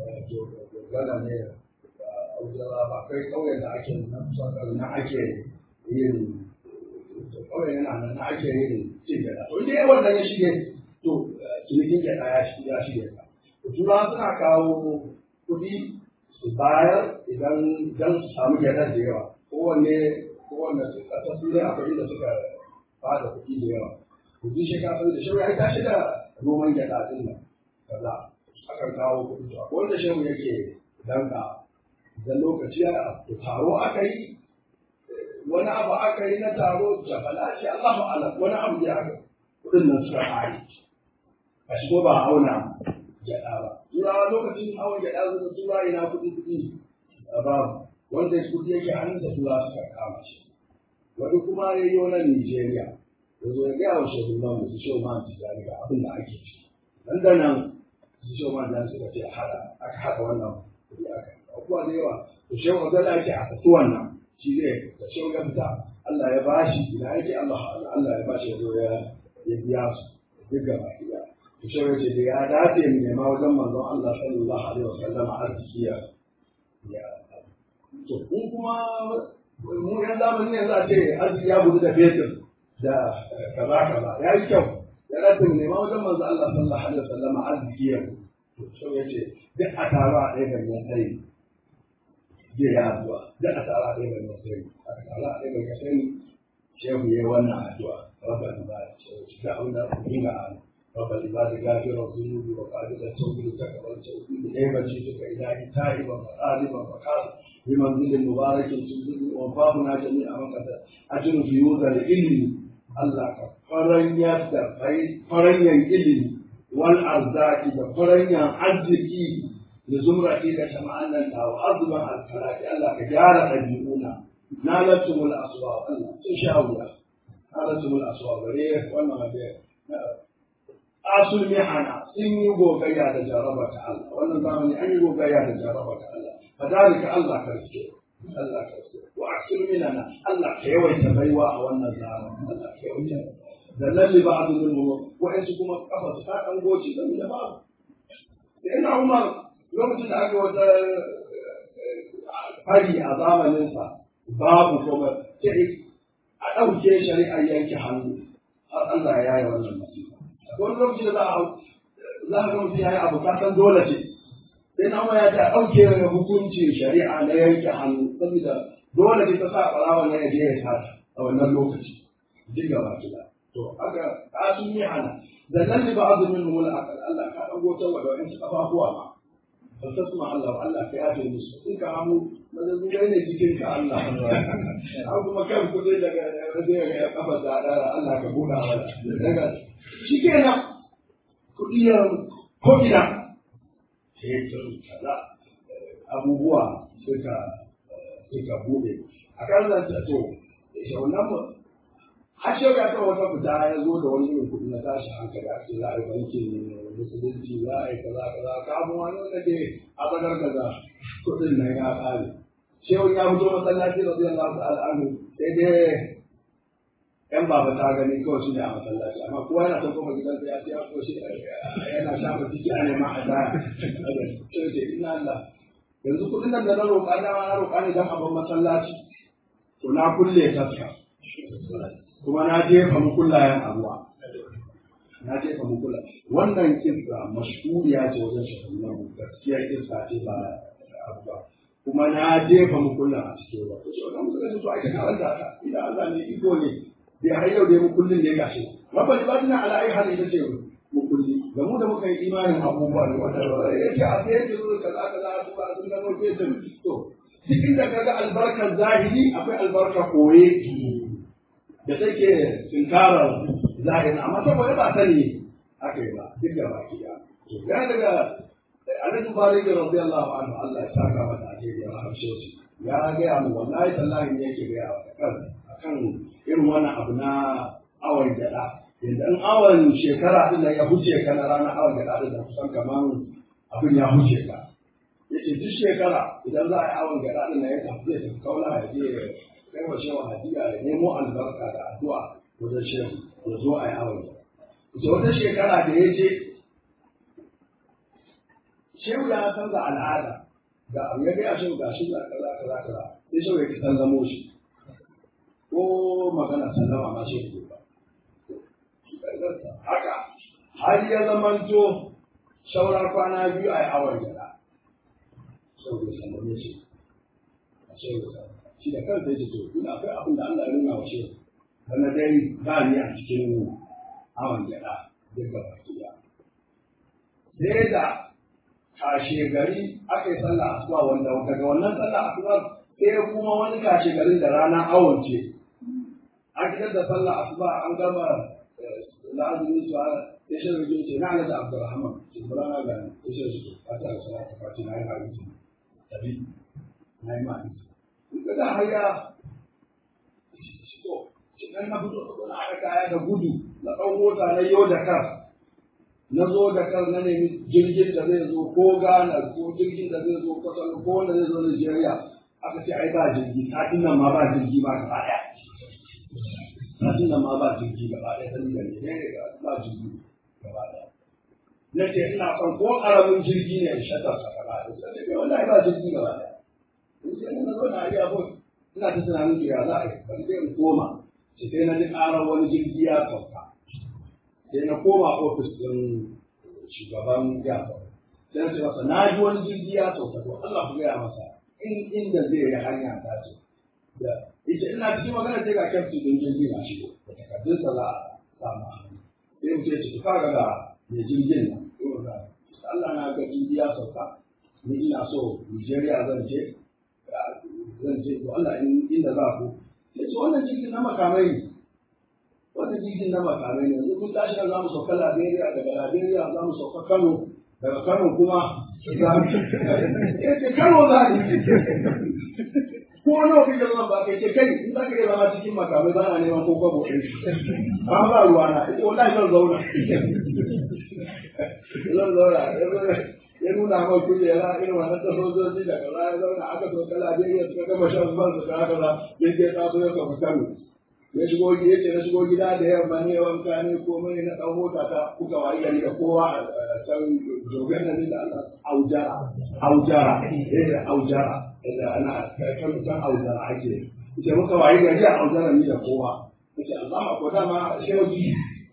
A: dogana ne a wujara ba kai ƙauyen da ake na kusa da na ake yin kawai yana nan na ake yin cin gyaɗa. To dai wannan ya shige to cinikin gyaɗa ya shige ya shige ka. To turawa suna kawo kuɗi su bayar idan dan su samu gyaɗar da yawa. Kowanne kowanne ƙasar turai akwai da suka ba da kuɗi da yawa. Kuɗi shi ka san da shi ya tashi da noman gyaɗa ɗin nan. Kaza akan kawo kuɗi to akwai wanda shehu yake danka idan lokaci ya taro aka yi wani abu aka yi na taro jabala ce Allahu alam wani abu ya aka kudin nan suka kare a shigo ba a auna gyaɗa ba turawa lokacin awon gyaɗa zuwa tura ina kuɗi kuɗi a babu wanda kuɗi yake hannunsa tura suka kama shi wani kuma ya yi wani Nijeriya ya zo ya gaya wa shugaban mu su shehu man tijjani ga abin da ake ci nan da nan su shehu man tijjani suka ce hada aka haɗa wannan kuɗi aka abubuwa da yawa to shehu Abdullahi ya ce a saki wannan shi zai da shi ga fita Allah ya bashi ina yake Allah Allah ya bashi ya zo ya ya biya su duk ga baki da to shi ce da ya dace mu nema wajen manzon Allah sallallahu alaihi wasallam arziki ya ya to kun kuma mu yan zamanin yanzu a ce arziki ya gudu da fetur da kaza kaza ya yi kyau ya dace mu nema wajen manzon Allah sallallahu alaihi wasallam arziki ya to shi ya ce duk a taro a ɗaya ganyen sai zai yi addu'a da a tsara ɗaya ga nasari a tsara ɗaya ga nasari shehu ya yi wannan addu'a rabba da ba shi da abin da aka yi ga ala rabba da ba da gafira zunubi wa ƙadida tauhidi ta gaban tauhidi ɗaya ba ce duka ilahi ta'iba wa ɗaliba wa kasa bi manzilin mubarakin tuzuri wa babuna jami'a makasa ajiru fi yuza da ilimi Allah ka faranyar da faranyan ilimi wal arzaki da faranyan arziki da zumrati da jama'an nan da azuban alfaraki Allah ka gyara ɗabi'una na latumul aswa Allah sun sha wuya na latumul aswa bare wannan waje asul mihana sun yi gogayya da jaraba ta Allah wannan zamani an yi gogayya da jaraba ta Allah fadalika Allah ka rike Allah ka rike wa aksir minana Allah ka yawaita baiwa a wannan zamani Allah ka yawaita da lalli ba'd minhum wa'ansu kuma kafa su ta dan goci dan da babu sai na Umar lokacin da aka wata fari a zamaninsa babu kuma sai a ɗauke shari'ar yanke hannu har Allah ya yi wannan masifa. Wani lokaci da za a za a mutum ya yi abu kasan dole ce. Sai na ya ce a ɗauke hukuncin shari'a na yanke hannu saboda dole ce ta sa ɓarawa na ya je ya sata a wannan lokaci. Duk gaba kila. To aka kasu yi hana. Da nan ne ba azumin mula akal Allah ka ɗago ta wa da wa'insu ƙafafuwa ma. ba ta suma Allah ba Allah ka yafe musu in ka hamu na zazzugai ne jikin ka Allah an kuma kan kudi daga zai ga kafa da dara Allah ka buɗa mana daga shi kenan kuɗi ya ko ina fetur kaza abubuwa suka suka buɗe a kan nan ta to shaunan mu har shau ya kan wata fita ya zo da wani irin kuɗi na tashi hankali a ce za a yi bankin musulunci za a yi kaza kaza kafin wani wanda ke a bakar kaza kuɗin nan ya ƙare shehu ya fito masallaci da zai Allah ta'ala anhu sai dai yan baba ta gani kawai shi ne a masallaci amma kowa yana ta koma gidansa ya ce ya ko shi yana shafa ciki a neman a daya sai ce ina Allah yanzu kuɗin nan da na roƙa na na roƙa ne dan abin masallaci to na kulle taska kuma na jefa mukullayen abuwa na jefa mukula wannan kissa mashhuriya ce wajen shahararren gaskiyar kissa ce ba abu ba kuma na jefa mukullin a cikin ruwa to shi wannan musulunci to ai ka karanta ka idan Allah ne iko ne dai har yau dai mukullin ne gashi rabbal ibadina ala ai hal ita ce mukulli ga mu da muka yi imanin abubuwa ne wanda yake a sai yake zo kaza kaza a tuba sun gano ke da to duk inda kaga albarkar zahiri akwai albarka koye da take tunkarar zahiri amma saboda ba sani aka yi ba duk da baki ya ya daga alhaji bari da radiyallahu anhu Allah ya saka mata alheri ya rahamshe shi ya gaya mu wallahi tallahi ne yake gaya wa kan akan irin wannan abu na awon gyada idan awon shekara din da ya huce ka na ranar awon gyada din da kusan kaman abin ya huce ka yace duk shekara idan za a yi awon gyada din ya tafi ya tafi kaula ya je kai wa shewa hadiya ya nemo albarka da addu'a wajen shehu ya zo a yi awon gyada ita wata shekara da ya je shehu ya canza al'ada ga abu ya gaya shehu ga shi da kaza kaza kaza sai shehu ya ki sallamo shi ko magana sallama ma shehu ba haka har ya zamanto shaura kwana biyu a yi awon gada shehu ya sallame shi shehu ya shi da kansa ya ce to ina akwai abin da Allah ya nuna wa shehu wanda dai ba ni a cikin awon gada duk gaba ɗaya sai da kashe gari aka yi sallah asuba wanda daga wannan sallah asuba sai kuma wani kashe garin da rana awon ce an gidan da sallah asuba an gama la'azumi su ana sai shi rage ce na alaƙa abdurrahman ce bala na gani sai shi rage a ta da sallah ta fati na yi hadisi tabi na yi hadisi in ga da haya to shi kan na fito na aka kaya da gudu na ɗan mota na yau da kar na zo da kar na nemi jirgin da zai zo ko Ghana ko jirgin da zai zo Kwatano ko wanda zai zo Nigeria aka ce ai ba jirgi satin nan ma ba jirgi ma gaba ɗaya satin nan ma ba jirgi gaba ɗaya ta nuna ne ba jirgi gaba ɗaya na ce ina son ko ƙaramin jirgi ne in shatar sa gaba ɗaya sai ce wallahi ba jirgi gaba ɗaya in ce na zo na iya ko ina ta tunanin ya za a yi bari sai in koma sai na ji ƙarar wani jirgi ya sauka sai na koma ofis ɗin shugaban yafa sai na ce masa na ji wani jirgi ya sauka to Allah ku gaya masa in inda zai yi hanya ta ce da ita ina cikin magana sai ga kyaftin ɗin jirgi na shigo da takardunsa za a samu hannu sai mu ce ci ka ga mai jirgin nan Allah na ga jirgi ya sauka ni ina so Nigeria zan je zan je to Allah inda za ku sai ce wannan jirgin na makamai ne wannan jirgin na makamai ne yanzu mun tashi za mu sauka Liberia daga Liberia za mu sauka Kano daga Kano kuma za mu ce Kano za ni ko nawa kake zama ba kai ce kai in za ka iya zama cikin makamai ba na neman ko kwabo ɗin ba ba ruwa na ita wallahi zan zauna zan zauna ya nuna mai kujera irin wannan ta sojoji da kaza ya zauna aka sauka Liberia suka gama shan zuwan su da kaza yadda ya taso ya sauka Kano ya shigo ya ce na shigo gida da yamma ne wanka ne komai na ɗan mota ta kuka wayi gari da kowa a can jogen nan da Allah aujara aujara eh aujara da ana kan kan aujara ake ce muka wayi gari a aujara ni da kowa ce Allah ko dama shehi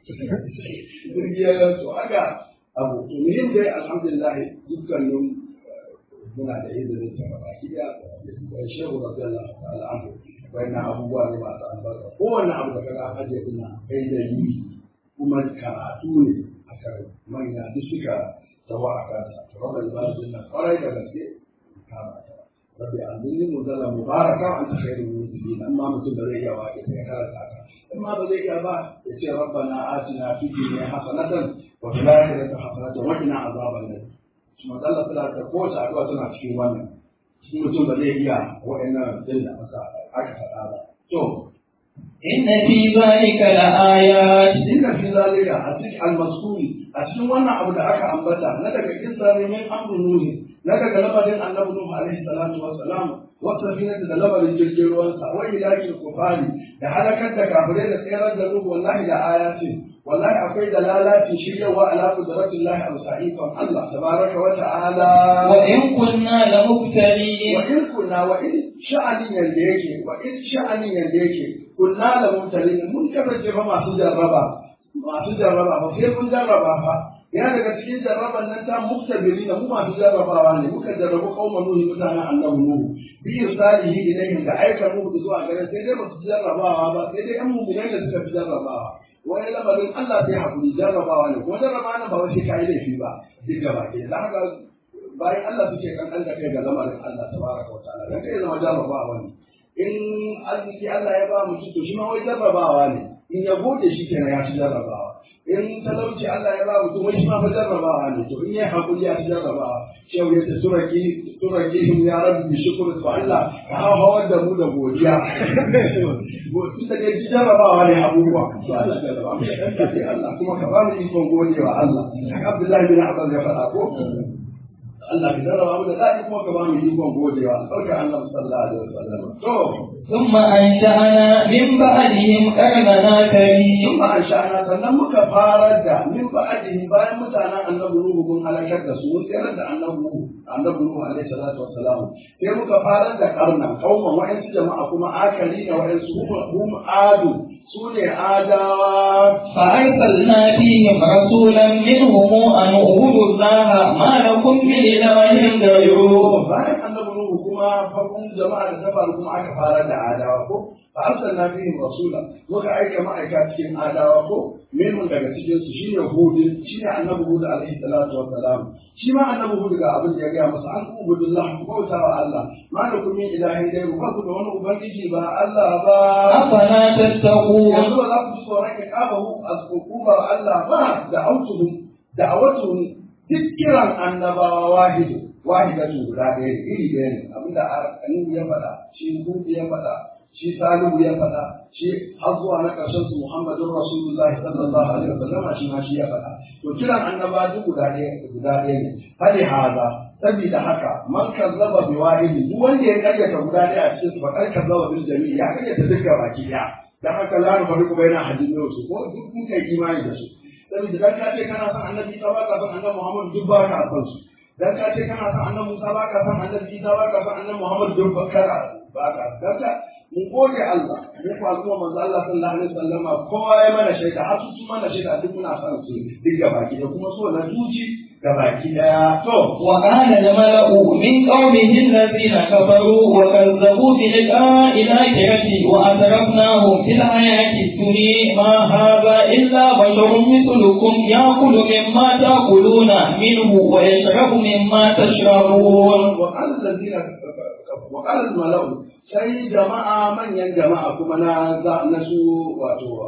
A: ya to aka abu to muhim dai alhamdulillah dukkanin muna da izinin ta gaba ki da shehu radiyallahu ta'ala anhu wannan abubuwa ne masu albarka kowanne abu da kaga ajiye ina kai da yi kuma karatu ne a kan manya duk suka tawa a kansa to rabbi ibadin nan kwarai da gaske kama ta rabbi anzilni mudalla mubaraka anta khairul munzilin amma mutum da zai iya wa ya karanta ka amma ba zai iya ba ya ce rabbana atina fid dunya hasanatan wa fil akhirati hasanatan wa qina azaban nar kuma Allah ta ta kowace addu'a tana cikin wannan shi mutum ba zai iya wa'annan din da aka aka faɗa ba. To,
B: Inna fi zalika la'ayat
A: inna fi zalika a cikin almasuri a cikin wannan abu da aka ambata na daga kissa ne min amru nuhi na daga labarin annabi nuhu alaihi salatu wa salam wa safinata da labarin jirgin ruwansa wa ilahi kufari da halakar da kafirai da tsayar da nuhu wallahi da ayatin wallahi akwai dalalatin shiryawa ala qudratillahi aw sa'ifan Allah tabaraka wa ta'ala
B: wa in kunna la mubtalin
A: wa in kunna wa in sha'anin yanda yake wa in sha'anin yanda yake kunna la mubtalin mun kasance fa masu jarraba masu jarraba fa sai mun jarraba fa yana daga cikin jarraban nan ta muktabiri da mu masu jarrabawa ne muka jarrabu kauma nuhi mutanen annabi nuhu bi irsalihi ilayhim da aika nuhu zuwa gare sai dai ba su jarrabawa ba sai dai an mu'minai da suka fi jarrabawa wani lamarin Allah sai hakuri jarrabawa ne kuma jarrabawa nan ba wai sai kai laifi ba duk gaba ke da haka bayan Allah suke kankan da kai ga lamarin Allah tabaraka wa ta'ala dan kai zama jarrabawa ne in arziki Allah ya ba mutum to shi ma wai jarrabawa ne in ya gode shi kenan ya ci jarrabawa in talauci Allah ya ba mutum wai shi ma fa jarrabawa ne to in ya hakuri ya ci jarrabawa shehu ya ce turaki turaki him ya rabbi bi shukr to Allah ka hawar da mu da godiya tun da ji jarrabawa ne abubuwa to Allah jarrabawa Allah kuma ka ba mu ikon godewa Allah Abdullahi bin Abbas ya faɗa ko Allah ka jarraba mu da daɗi kuma ka ba mu ikon godewa sauka annabi sallallahu alaihi wasallam to
B: ثم أنشأنا من بعدهم قرننا كريم
A: ثم أنشأنا sannan muka farar da min ba'dihi bayan mutanen annabi Nuhu mun halakar da su mun tsayar da annabi Nuhu annabi Nuhu alaihi salatu wassalam sai muka farar da karna kauman wa'ansu jama'a kuma akali na wa'ansu hum adu su ne adawa
B: فأرسلنا فيهم رسولا منهم أن اعبدوا الله ما لكم من إله غيره
A: bayan annabi Nuhu kuma farkon jama'a da ta faru kuma aka fara da adawa ko fa arsalna fihim rasula muka aika ma'aika cikin adawa ko minhum daga cikin su shine hud shine annabi hud alaihi salatu wassalam shi ma annabi hud ga abin da ya gaya masa an ubudullah ku bauta wa Allah ma da kun min ilahin dai ba ku da wani ubangiji ba Allah ba
B: أفلا تتقون
A: yanzu ba za ku ji tsoron ya kaba hu asbukubar Allah ba da autuhum da awatuhum duk kiran annabawa wahidu wahidatu guda ɗaya ne iri ɗaya ne abinda Nuhu ya faɗa shi Hud ya faɗa shi Salihu ya faɗa shi har zuwa na ƙarshen su Muhammadun Rasulullahi sallallahu alaihi wasallam shi ma shi ya faɗa to kiran annaba duk guda ɗaya guda ɗaya ne fali haza saboda haka man kazzaba bi wahidi duk wanda ya karyata guda ɗaya a cikin su fa kar kazzaba bil jami'i ya karyata duka baki ɗaya dan haka la nu fariqu baina ahadin min su ko duk kun kai imani da su saboda dan ka ce kana son annabi ta ba ka son annabi Muhammad duk ba ka son su dan ka ce kana son annabi Musa ba ka son annabi Isa ba ka son annabi Muhammad duk ba ka ba ka dan ka mu gode Allah mu ko kuma manzo Allah sallallahu alaihi wasallama kowa ya mana shaida har su mana shaida duk muna son su duk gabaki da kuma so na zuci gabaki daya to
B: وقال الملأ من قومه الذين كفروا وكذبوا بلقاء الآخرة وأترفناهم في الحياة الدنيا ما هذا إلا بشر مثلكم يأكل مما تأكلون منه ويشرب مما تشربون
A: وقال الذين وقال الملأ sai jama'a manyan jama'a kuma na na su wato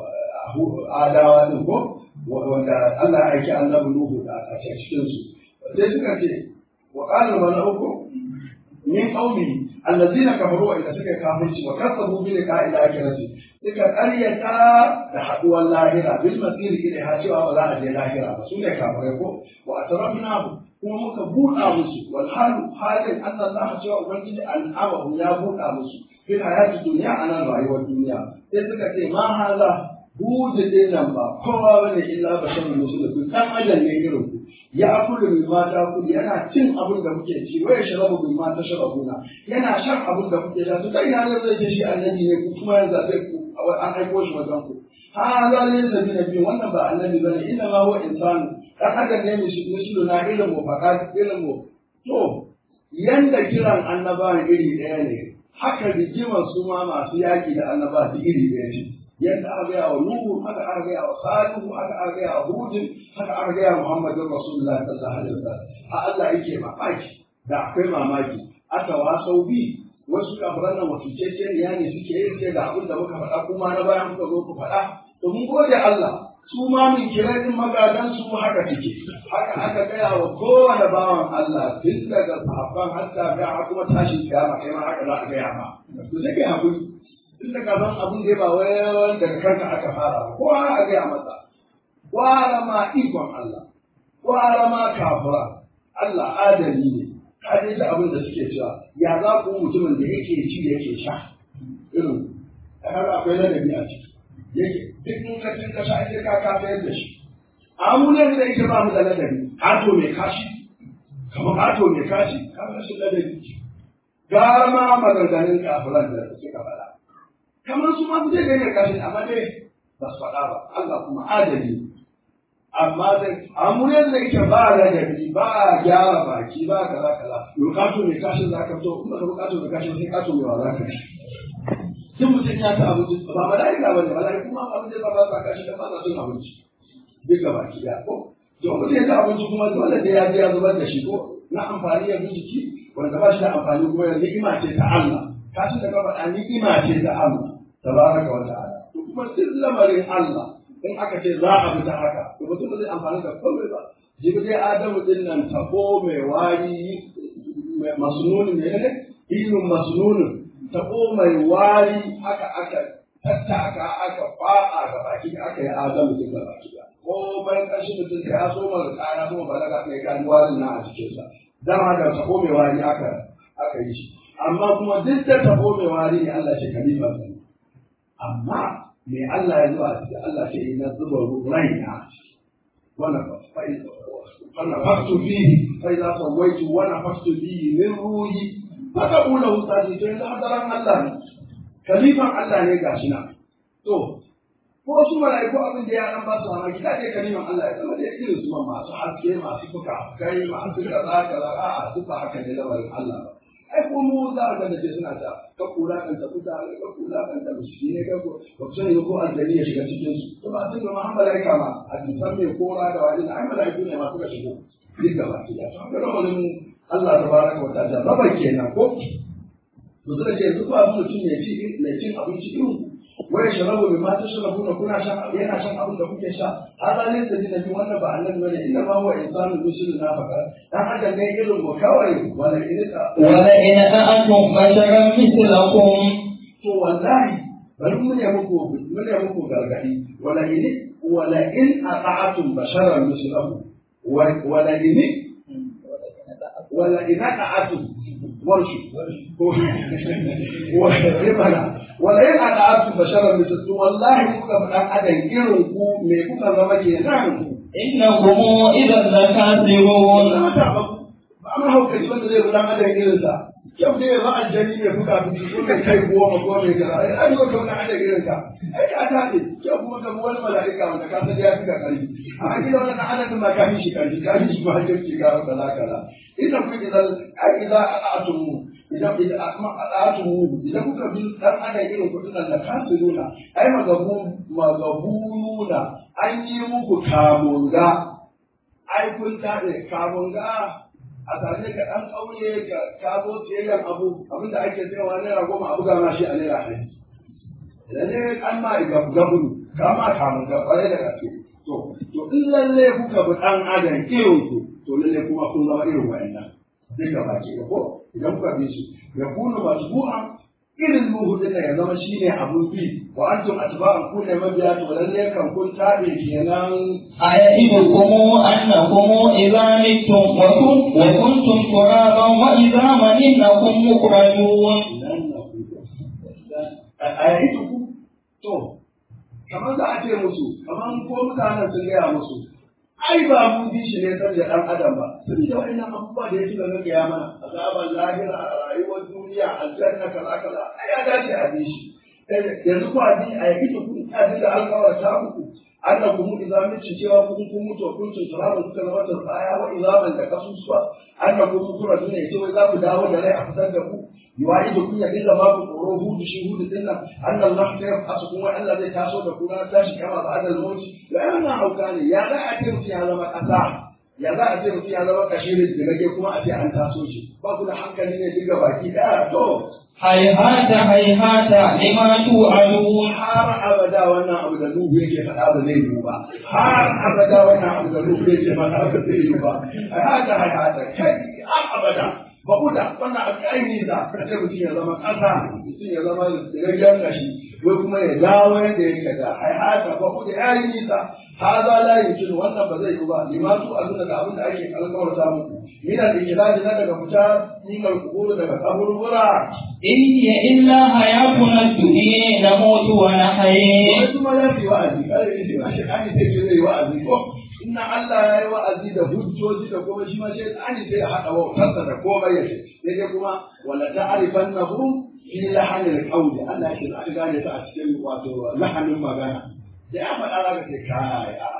A: adawa din ko wanda Allah ya aiki annabi Nuhu da a cikin su sai suka ce wa qala mala'uku min qaumi allazina kafaru wa suka kafirci wa kasabu bi liqa'i al-akhirati suka ƙaryata da haduwar lahira bil masir ila cewa ba za a je lahira ba su ne kafirai ko wa atrafna kuma muka buɗa musu wal halu halin anna Allah cewa ubangiji al'amahu ya buɗa musu fil hayati dunya anan rayuwar duniya sai suka ce ma haza buɗe din nan ba kowa bane illa basharun musulmi dan adam ne irin ku ya akulu min ma ta kuli yana cin abin da muke ci waya sharabu min ma ta sharabuna yana shan abin da kuke sha to kai na zai ce shi annabi ne ku kuma yanzu zai ku an aiko shi wajen ku ha za ne sabi na biyu wannan ba annabi bane inna ma huwa insanu dan adam ne mai shi na ilmu faqat ilmu to yanda kiran annabawan iri ɗaya ne haka rigimar su ma masu yaƙi da annaba su iri ɗaya ce yadda aka gaya wa Nuhu haka aka gaya wa Salihu haka aka gaya wa Hudin haka aka gaya wa Muhammadin Rasulullah sallallahu alaihi wasallam a Allah yake mamaki da akwai mamaki aka wasau bi wasu kafiran nan wasu ceceniya ne suke yin sai da abin da muka faɗa kuma na bayan muka zo ku faɗa to mun gode Allah su ma min kiranin magadan su haka suke haka aka gaya wa kowane bawan Allah tun daga sahabban hatta ga kuma tashin kiyama kai ma haka za a gaya ma to sai kai hakuri tun daga ban abin da ba wai daga kanka aka fara ba kowa a gaya masa wara ma ikon Allah wara ma kafira Allah adali ne ka dai da abin da suke cewa ya za ku mutumin da yake ci yake sha irin har akwai ladabi a ciki yake duk in ka cin kasha sai ka ka sayar da shi amu ne da yake ba mu da ladabi kato mai kashi kamar kato mai kashi ka shi ladabi gara ma maganganun kafiran da suka faɗa kamar su ma zai gane kashi amma dai ba su faɗa ba Allah kuma adali amma zai amma yadda yake ba ladabi ba a gyara baki ba kaza kaza bukato mai kashin za ka fito in ba ka bukato mai kashin sai kato mai wa za ka ci duk mutum ya ci abinci ba mala'ika ba ne mala'ika kuma abin da ba sa kashi da ba sa cin abinci duk gaba ki da ko to mutum ya ci abinci kuma dole da ya je ya zubar da shi ko na amfani ya bi jiki wanda ba shi da amfani kuma ya ni'ima ce ta Allah kashin da ka faɗa ni'ima ce ta Allah tabaraka wa ta'ala to kuma duk lamarin Allah in aka ce za a fita haka to mutum ba zai amfani da komai ba jibi dai adamu din nan tabo mai wari masnuni ne ne ilmin masnunin tabo mai wari haka aka tattaka aka fa'a ga baki aka yi adamu din ga baki ko bayan ƙarshe mutum sai ya so mara kaya so balaga mai gani warin na a cikinsa dama da tabo mai wari aka aka yi shi amma kuma duk da tabo mai wari ne Allah ce kalifa amma me Allah ya zuwa cikin Allah ce na zuba raina wannan wannan faktu fihi fa idza sawaitu wa nafaktu fihi min ruhi faka ula ustadi to yanzu hadaran Allah ne kalifan Allah ne gashi na to ko su mala'iku abin da ya dan ba su mamaki da ke kalifan Allah ya zama da irin su masu haske masu fuka kai masu kaza kaza a'a duk ba haka ne lamarin Allah ba ai ko mu za a ga da suna ta ka kula kan ta kuta ka kula kan ta mushi ne ka ko ba ku sani ko aljani ya shiga cikin su to ba sun ga Muhammad malaika ma a san me kora da wani ai malaiku ne ma suka shigo duk da ba ya to ga lamarin Allah tabaraka wa ta'ala raba kenan ko to suka ce duk ba mutum ne ci ne cin abinci irin wai sharabu bi ma tashrabu na kuna shan yana shan abin da kuke sha hada ne da nabi wannan ba annabi bane inna ma huwa insanu musulun nafaka dan adam ne irin mu kawai wala ilka
B: wala in a'atum basharan mislakum
A: to wallahi bari mun ya muku mun ya muku gargadi wala in wala in a'atum basharan mislakum wala in wala in a'atum warshu ko wala wala in a'atum basharan mislakum wallahi kuka fadan adam irin ku me kuka zama kenan
B: innakum idan lakasirun
A: ba ma haukaci wanda zai gudan adam irinsa yau dai yanzu aljani ne fuka fuki ko mai kai goma ko mai kaza ai ai ka wani adam irinka ai ka ta ne yau kuma ka wani mala'ika wanda ka san ya fi ka karfi a gida wannan adam ma ka fi shi karfi ka fi shi ma har ki ga kaza kaza idan ku idan ai idan a'atum idan idan a'atum idan kuka bi dan adam irin ku dinan da kasiruna ai magabu magabuna an yi muku kamunga ai kun taɗe kamunga a same ka ɗan ƙauye ka ka zo siyayyan abu abin da ake sayawa naira goma abu gama shi a naira ɗari idan ne an ma gabunu ka ma kamun ga ƙwarai da gaske to to in lalle kuka bi ɗan adam irin ku to lalle kuma kun zama irin wa'annan duka baki da ko idan kuka bi su ya kuna masbu'an irin nuhu din ya zama shine abun bi wa antum atba'an ku ne mabiya to lalle kan kun tabe kenan
B: أيئدكم أنكم إذا متم وكن وكنتم ترابا وعظاما إنكم مخرجون
A: a yayi ku to kamar za a ce musu kamar ko mutanen sun gaya musu ai ba mun bi shi ne saboda dan adam ba saboda wannan abubuwa da yake da gaya mana azaban lahira a rayuwar duniya aljanna kaza kaza ai ya dace a bi shi yanzu ku abi a yayi ku abin da alƙawar ta muku annakum idza mitu cewa kun kun mutu kun tun turaban kuka zama tsaya wa izaman da kasusuwa annakum mutura duniya ce wai za ku dawo da rai a fitar da ku yuwa'idukum ya dinga ba ku tsoro hudu shi hudu din nan annan Allah ta yafa su kuma Allah zai taso da ku na tashi kama ba adal mauti ya yana hauka ne ya za a ce mutum ya zama kasa ya za a ce mutum ya zama kashirin da nake kuma a ce an taso shi ba ku da hankali ne diga baki daya to
B: هيهات هيهات لما توعدون
A: har abada wannan abu da Nuhu yake faɗa ba zai yiwu ba har abada wannan abu da Nuhu yake faɗa ba zai yiwu ba hada hada kai har abada ba kuda wannan abu ai nisa ka ce mutum ya zama ƙasa mutum ya zama rayyan kashi wai kuma ya dawo yadda yake da ai hada ba kuda ya yi nisa haza la yumkin wannan ba zai yiwu ba limatu azuna da abin da ake kalmar ta muku min al-ijlal na daga fita min al-qubur daga kaburbura
B: إن هي إلا حياتنا الدنيا نموت ونحيي
A: wai kuma ya fi wa'azi kare ne shi ma shi ani sai ce zai wa'azi ko inna Allah ya yi wa'azi da hujjoji da kuma shi ma shi ani sai ya haɗa wautarsa da komai ya ce sai dai kuma wala ta'rifannahum fi lahanil qawli Allah ya ce za ka gane ta a cikin wato lahanin magana da ya faɗa za ka ce kai a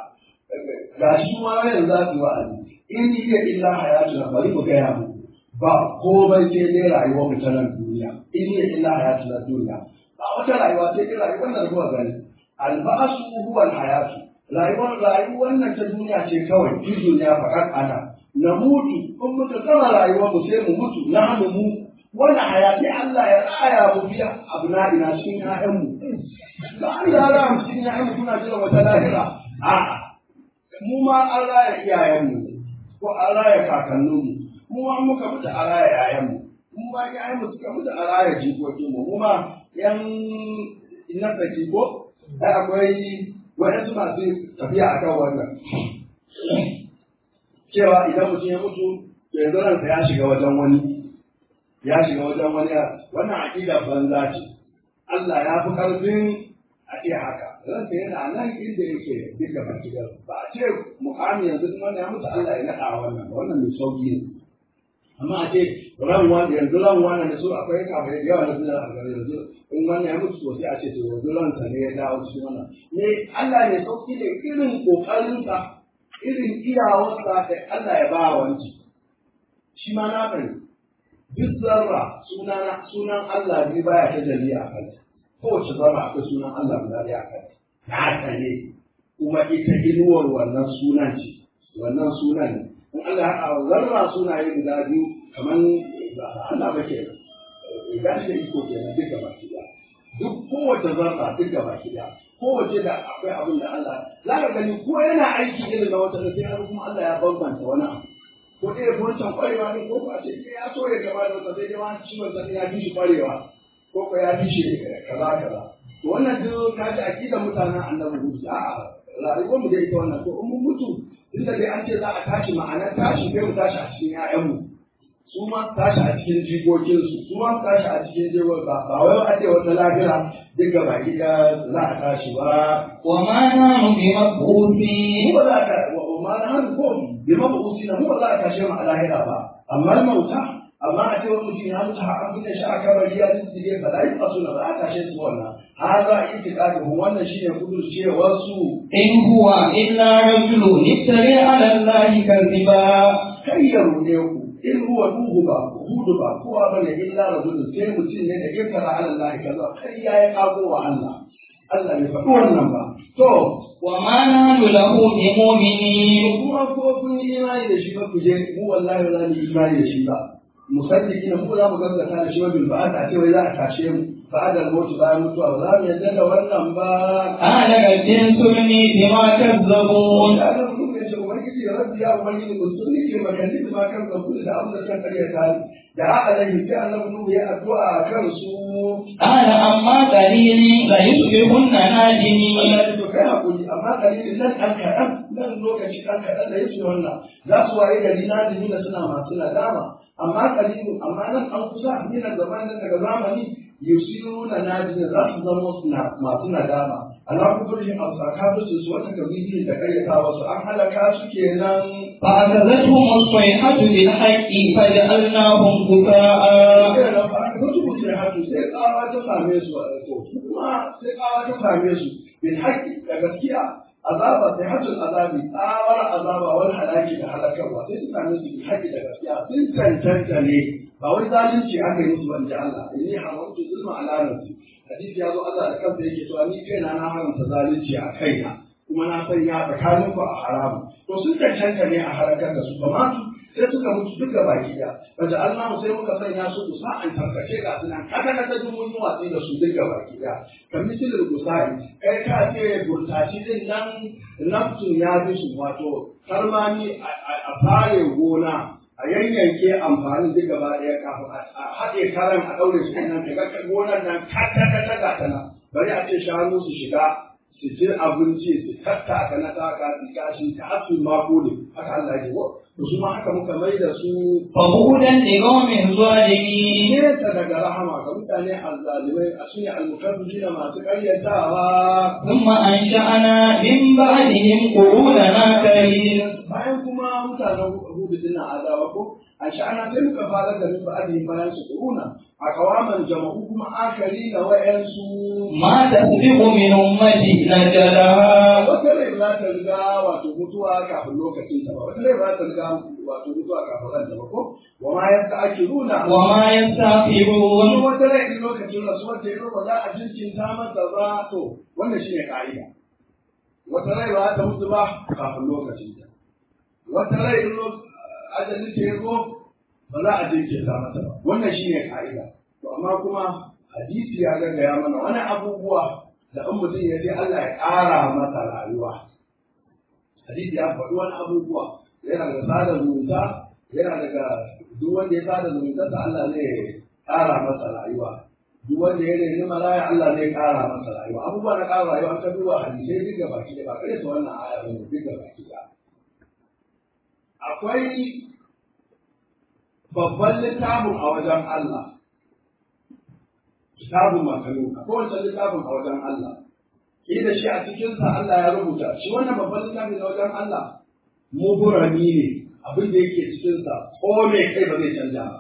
A: ga shi ma yanzu za su wa'azi in hiya illa hayatuna bari mu gaya mu ba komai sai dai rayuwar mu ta nan duniya in hiya illa hayatuna duniya ba wata rayuwa sai dai rayuwar da kuka gani albasu huwa alhayatu rayuwar rayuwar nan ta duniya ce kawai fi duniya fakat ana na mutu kun mutu gama rayuwar mu sai mu mutu na hannu mu wani hayati Allah ya raya mu biya abu na ina cikin ƴaƴanmu ba Allah ya raya mu cikin ƴaƴanmu kuna jira wata lahira a'a mu ma an raya iyayenmu ko an raya kakanninmu mu ma muka mutu a raya ƴaƴanmu mu ma ƴaƴanmu suka mutu a raya jikokinmu mu ma yan na tsaki ko ai akwai waɗansu masu tafiya akan wannan cewa idan mutum ya mutu to yanzu ransa ya shiga wajen wani ya shiga wajen wani wannan aƙida banza ce Allah ya fi ƙarfin a ce haka ransa yana nan inda yake duka baki da ba a ce mukami yanzu in wannan ya mutu Allah ya naɗa wannan wannan mai sauki ne amma a ce ran wani yanzu ran wani da su akwai kamar da yawa na suna a gare yanzu in wannan ya mutu sosai a ce to yanzu ransa ne ya dawo cikin wannan ne Allah ne sauki ne irin ƙoƙarinsa irin iyawarsa da Allah ya ba wanci shi ma na fahimta duk zarra sunan sunan Allah ne baya ta jalli a kanta kowace zarra akwai sunan Allah guda ɗaya a kanta haka ne kuma ita inuwar wannan sunan ce wannan sunan ne in Allah ya haɗa zarra sunaye guda biyu kamar Allah ba ke idan shi da iko kenan duka baki ɗaya duk kowace zarra duka baki ɗaya kowace da akwai abin da Allah za ka gani ko yana aiki irin na wata sai har kuma Allah ya bambanta wani abu ko ɗaya wancan ƙwarewa ne ko a ce ya so ya gaba da wata sai dai ma ciwon sani ya fi shi ƙwarewa ko ko ya fi shi kaza kaza to wannan duk ka ji aƙidar mutanen annabi hudu a rayuwar mu da ita wannan to in mun mutu tunda dai an ce za a tashi ma'anar tashi kai mu tashi a cikin 'ya'yanmu su ma tashi a cikin jikokinsu su ma tashi a cikin jikokin ba ba wai a ce wata lahira duk gaba ɗaya za a tashi ba
B: وما نحن بمبعوثين
A: mu ba za ka wa ma na hannu ko bi mabusi na mu ba za a tashe mu a lahira ba amma mauta amma a ce wani mutum ya mutu har an bude shi a kabari ya diddige ba za a yi fasu na ba a tashe su wannan har za a yi tiƙaɗin wannan shine kudurcewar su
B: إن هو إلا رجل افتري على الله كذبا
A: kai ya ruɗe ku in huwa duhu ba hudu ba kowa bane illa rajulun sai mutum ne da ikra ala Allah kaza kai ya yi kago wa Allah Allah bai faɗi wannan ba to
B: وما نحن له بمؤمنين
A: kuma ko kun yi imani da shi ba ku je mu wallahi ba za mu yi imani da shi ba musaddiki na mu za mu gaskata da shi wa bil ba'at a ce wai za a tashe mu ba'da al-maut bayan mutuwa ba za mu yarda da wannan ba
B: قال قد انصرني بما كذبون
A: da nan mun ce ubangiji ya rabbi ya ubangiji ku sun nike magana da ma kan zabu da abin da kan kariya ta da alaihi sai annabi nuhu ya addu'a kan su
B: قال أما قليل ليصبحن نادمين
A: Allah ya to kai hakuri amma kalilin nan an kaɗan nan lokaci an kaɗan da yake wannan za su waye gari na da suna masu nadama amma kalilin amma nan an kusa ni na zaman nan daga zamani yusiruna nadina za su zama suna masu nadama ala kuburin absaka su su wata kabili da kayyata wasu an halaka su kenan
B: فأخذتهم الصيحة بالحق فجعلناهم غثاء
A: sai da ba ka mutu sai hatu sai tsawa ta same su a to kuma sai tsawa ta same su bil haqqi da gaskiya azaba sai hatul azabi tsawar azaba wal halaki da halakarwa sai su same su bil haqqi da gaskiya sun cancanta ne ba wai zalunci aka yi musu wanda Allah inni haramtu zulma ala nafsi hadisi ya zo Allah da kansa yake cewa ni kaina na haramta zalunci a kaina kuma na sanya tsakanin ku a haramu to sun cancanta ne a halakar da su ba ma sai suka mutu duk gaba ki da wanda Allah sai muka sanya su kusa an tarkace ga sunan kaka kaka duk mun yi watsi da su duk gaba ki da kan misalin gusai kai ka ce burtaci din nan naftun ya fi su wato karmani a fare gona a yanyanke amfani duk gaba ɗaya kafin a haɗe karan a ɗaure su nan daga gonar nan kata kata ga ta nan bari a ce shanu su shiga su ci abinci su tattaka na taka su kashi ta har su mako ne haka Allah ya ce ko to su ma haka muka mai da su
B: فبعدا لقوم ظالمين
A: nesa daga rahama ga mutane azzalimai a su ne almukabbirina masu ƙaryatawa
B: ثم أنشأنا من بعدهم قروننا كريم
A: bayan kuma mutanen hudu din nan adawa ko a sha'ana sai muka fara da nufa adin bayan su kuruna a kawaman jama'u kuma akari na wayansu
B: ما تسبق من أمتي نجلها
A: wata rai ba za ta riga wato mutuwa kafin lokacin ta ba wata rai ba za ta riga wato mutuwa kafin ranta ba ko wa ma yasta ake nuna
B: وما يستغفرون
A: wani wata rai in lokacin rasuwar ta yi ba za a jinkinta mata ba to wannan shine ka'ida wata rai ba za ta mutu ba kafin lokacin ta wata rai in lo- ajalin ta ya zo ba za a jinkirta mata ba wannan shine ka'ida to amma kuma hadisi ya gaggaya mana wani abubuwa da in mutum ya ce Allah ya ƙara masa rayuwa hadisi ya faɗi wani abubuwa yana da sada zumunta yana daga duk wanda ya sada zumuntarsa Allah zai ƙara masa rayuwa duk wanda ya reni malaya Allah zai ƙara masa rayuwa abubuwa na ƙara rayuwa an ka duba hadisai duk da baki da ba kare su wannan aya bane duk da baki da akwai babban littafin a wajen Allah kitabun makalu akwai wancan littafin a wajen Allah shi da shi a cikinsa Allah ya rubuta shi wannan babban littafin na wajen Allah muburami ne abin da yake cikinsa ko me kai ba zai canja ba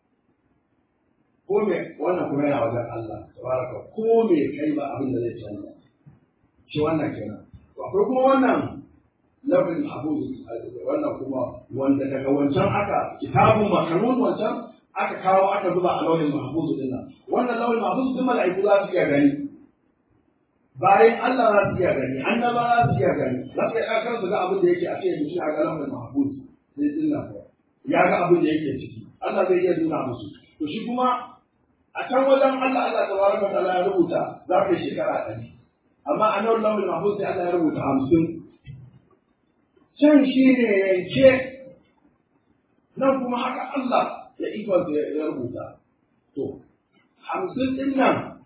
A: ko me wannan kuma yana wajen Allah tabaraka ko me kai ba abin da zai canja shi wannan kenan to akwai kuma wannan lafin abu wannan kuma wanda daga wancan aka kitabun makanun wancan aka kawo aka zuba a launin mahfuz din nan wannan launin mahfuz din mala'iku za su iya gani bayan Allah za su iya gani annaba za su iya gani za su iya kan su ga abin da yake a cikin mutum a ga launin mahfuz sai din nan ya ga abin da yake ciki Allah zai iya nuna musu to shi kuma a can wajen Allah Allah tabaraka wa ta'ala ya rubuta za ka yi shekara ɗari amma a nan launin mahfuz sai Allah ya rubuta hamsin can shi ne yanke nan kuma haka Allah ya ikonsa ya rubuta. To, hamsin ɗin nan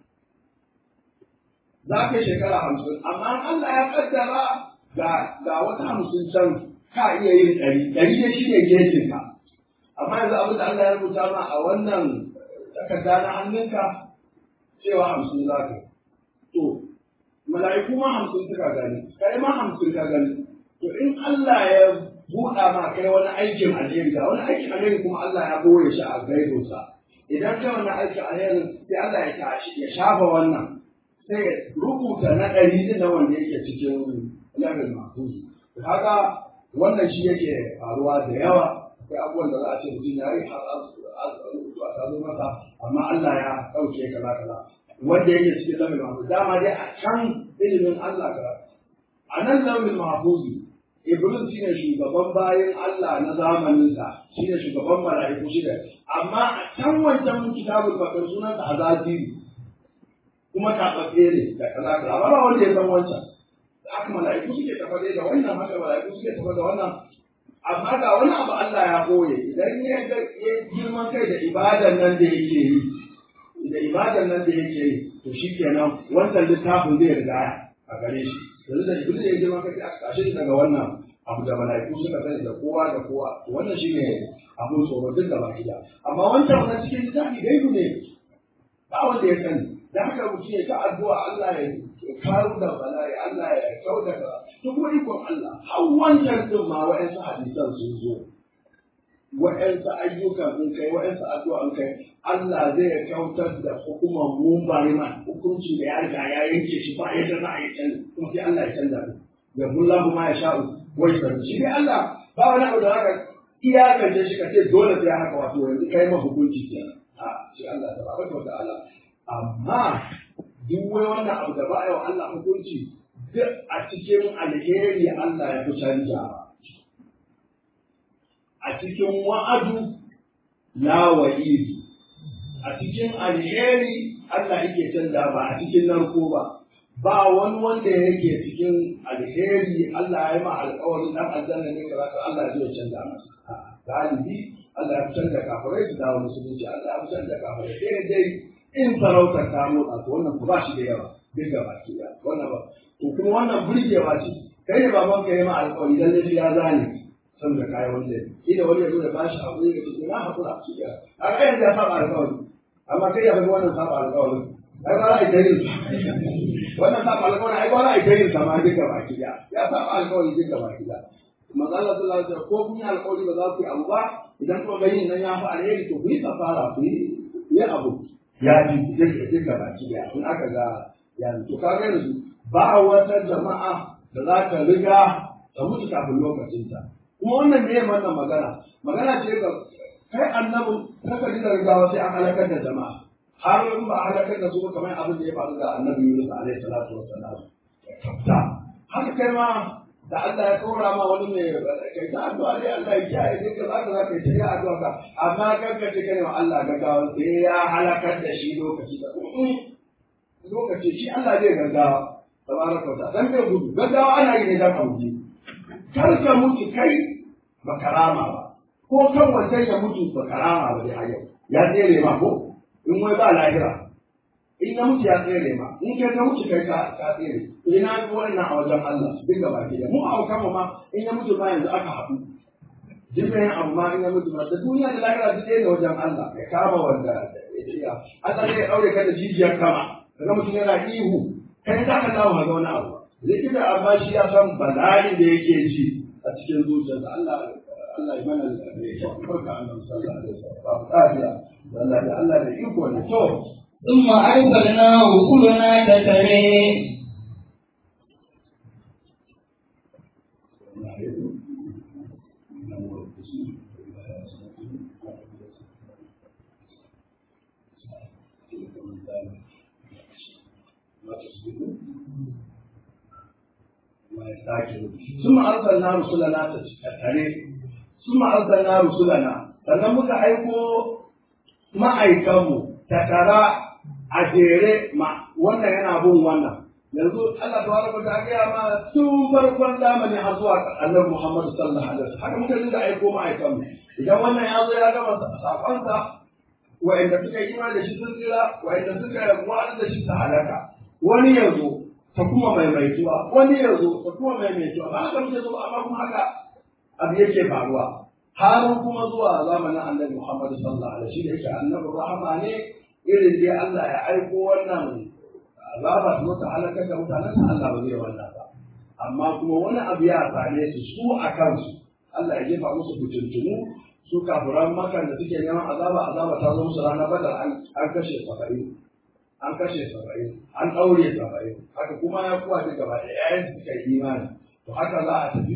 A: za ka yi shekara hamsin, amma Allah ya kaddara ga wata hamsin can ka iya yin ɗari, ɗari ne shi ne gejinka. Amma yanzu abin da Allah ya rubuta ma a wannan takarda na hannunka cewa hamsin za ka yi. To, mala'iku ma hamsin suka gani, kai ma hamsin ka gani. To, in Allah ya buɗa ma kai wani aikin alheri ga wani aikin alheri kuma Allah ya boye shi a gaibinsa idan kai wani aikin alheri sai Allah ya tashi ya shafa wannan sai ya rubuta na ɗari din na wanda yake cikin lafin mahfuzi haka wannan shi yake faruwa da yawa akwai abubuwan da za a ce mutum ya yi har rubutu a tazo masa amma Allah ya ɗauke kaza kaza wanda yake cikin lafin mahfuzi dama dai a can ilimin Allah kaza a nan lafin mahfuzi Iblis shi ne shugaban bayan Allah na zamaninsa, shi ne shugaban mala'iku shi ne, amma a can wancan kitabul bakar sunansa azaziri, kuma kaɓaɓɓe ne da kaza kaza, ba wanda ya san wancan. Da haka mala'iku suke tafa da wannan, haka mala'iku suke tafa da wannan. Amma ga wani abu Allah ya ɓoye, idan ya girman kai da ibadan nan da yake yi, da ibadan nan da yake yi, to shi kenan wancan littafin zai riga a gare shi. yanzu da iblis ya girma kai aka kashe shi daga wannan abu da mala'iku suka sani da kowa da kowa wannan shine abun tsoro duk da baki da amma wancan wannan cikin littafi gaibu ne ba wanda ya sani da haka mutum ya ta addu'a Allah ya karu da bala'i Allah ya kauda ka to kuma ikon Allah har wancan din ma wa'ansu hadisan sun zo wa'ansu ayyukan sun kai wa'ansu addu'an kai Allah zai kautar da hukumar mumbari man hukunci da ya riga ya yanke shi ba yadda za a yi canza kuma sai Allah ya canza ne ya bullahu ma ya sha'u wai san shi dai Allah ba wani abu da haka iyakance shi ka ce dole sai haka wato yanzu kai ma hukunci kenan a shi Allah tabaraka wa ta'ala amma duk wai wannan abu da ba a yi wa Allah hukunci duk a cikin alheri Allah ya fi canjawa a cikin wa'adu la wa'idi a cikin alheri Allah yake canza ba a cikin narko ba ba wani wanda yake cikin alheri Allah ya yi ma alƙawarin dan aljanna ne kaza ka Allah zai canza masa galibi Allah ya fitar da kafirai su dawo musulunci Allah ya fitar da kafirai sai dai in sarautar ta motsa to wannan ku ba shi da yawa duk da baki da wannan ba to kuma wannan burgewa ce kai ne baban ka yi ma alƙawari dan shi ya zane san da kayan wanda ida wani ya zo da bashi abu ya ce na hakura shi ya a kayan da ya saba alƙawari amma kai ya ga wannan saba alƙawarin ai ba za a yi wannan saba alƙawarin ai ba za a yi tayin sama duka baki da ya saba alƙawari duka baki da manzo Allah sallallahu alaihi wasallam ko kun yi alƙawari ba za ku yi abu ba idan kuma bai nan ya fi alheri to ku yi kafara ku yi yi abu ya fi duka duka baki da in aka ga ya to kaga yanzu ba wata jama'a da za ta riga ta mutu kafin lokacinta kuma wannan ne wannan magana magana ce ga kai annabin kaka ji da rigawa sai an halakar da jama'a har in ba a halakar da su ba kamar abin da ya faru ga annabi Yunus alaihi salatu wassalam kafta haka kai ma da Allah ya kora ma wani ne kai ta addu'a dai Allah ya kiyaye dai ka zaka zaka yi ta addu'a ka amma kan ka ce kai wa Allah gaggawa sai ya halakar da shi lokaci da lokaci shi Allah zai gaggawa tabaraka wa ta'ala dan bai gudu gaggawa ana yi ne dan auji kar ka mutu kai ba karama ba ko kan wancan ya mutu ba karama ba dai a yau ya tsere ma ko in wai ba lahira in ya mutu ya tsere ma in kai ka mutu kai ka ka tsere ina ga wannan a wajen Allah duk gaba ki da mu a kama ma in ya mutu ma yanzu aka haɗu jibrin amma in ya mutu ma da duniya da lahira duk ɗaya ne wajen Allah ya kama wanda ya iya Allah zai ɗaure ka da jijiyar kama kaga mutum yana ihu kai ka ka dawo ga wani abu likita amma shi ya san bala'i da yake ji a cikin zuciyarsa Allah Allah ya mana da kyau barka annabi sallallahu alaihi wasallam ba lafiya Allah da Allah da iko ne to
B: ثم أرسلنا رسلنا تتري
A: ثم أرسلنا رسلنا تتري ثم أرسلنا رسلنا sannan muka aiko ma'aikanmu takara a jere ma wannan yana bin wannan yanzu Allah tabaraka ta gaya ma tun farkon zamani har zuwa annabi Muhammad sallallahu alaihi wasallam haka muka dinga aiko ma'aikanmu idan wannan ya zo ya gama sakonsa wa'anda suka yi imani da shi sun tsira wa'anda suka rabuwa da shi ta halaka wani ya zo ta kuma maimaituwa wani ya zo ta kuma maimaituwa ba haka muke zo amma kuma haka abu yake faruwa har kuma zuwa zamanin annabi Muhammad sallallahu alaihi wasallam yake annabi rahama ne irin dai Allah ya aiko wannan azaba su zo ta halakar da mutanen sa Allah ba zai wannan ba amma kuma wani abu ya same su su a kansu Allah ya jefa musu fitintunu su kafiran makan da suke neman azaba azaba ta zo musu ranar badar an kashe saba'in an kashe saba'in an ɗaure saba'in haka kuma ya kuwa da gaba da yayan suka yi imani to haka za a tafi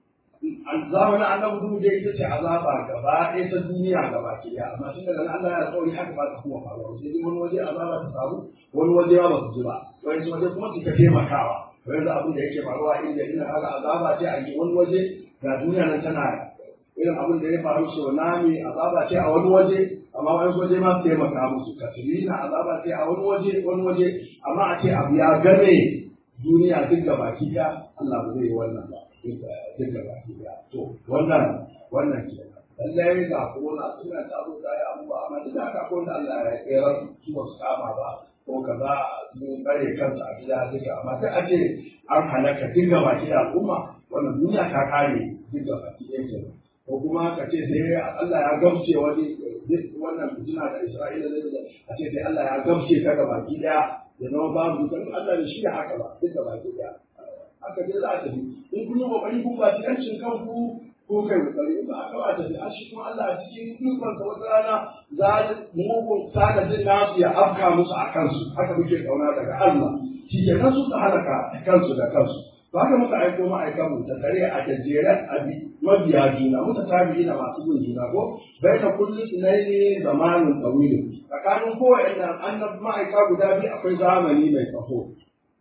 A: zamanin annabi duhu dai ita ce azaba gaba ɗaya ta duniya gaba ke ya amma tun daga Allah ya tsauri haka ba ta kuma faruwa sai dai wani waje azaba ta samu wani waje ba su ji ba wani waje kuma su ka taimakawa wani da abin da yake faruwa inda ina haka azaba ce a yi wani waje ga duniya nan tana irin abin da ya faru tsunami azaba ce a wani waje amma wani waje ma su taimaka musu katrina azaba ce a wani waje wani waje amma a ce abu ya game duniya duk gaba ki Allah ba zai yi wannan ba duk da baki daya to wannan wannan ke lallai ga corona suna ta zo ta yi abubuwa amma duk da haka ko da Allah ya tsere su ba su kama ba ko kaza sun kare kansu a gida duka amma sai a ce an halaka duk da baki da al'umma wannan duniya ta kare duk da baki ɗaya ke ko kuma ka ce sai Allah ya gamshe wani wannan fitina da Isra'ila zai a ce sai Allah ya gamshe ta ga baki ɗaya ya zama babu kan Allah da shi da haka ba duk da baki ɗaya haka dai za a tafi in kun yi kokari kun ba ci yancin kanku ko kai kokari ba aka ba tafi a shi kuma Allah a cikin ikon sa wata rana za mugun sada jin nasu ya afka musu a kansu haka muke kauna daga Allah shi ke nan su halaka kansu da kansu to haka muka aiko ma'aikan mu ta tare a jajjeren abi mabiya juna muta tabi'i na masu bin juna ko bai da kullu sunaini zamanin tawilin tsakanin kowanne annab ma'aika guda biyu akwai zamani mai tsaho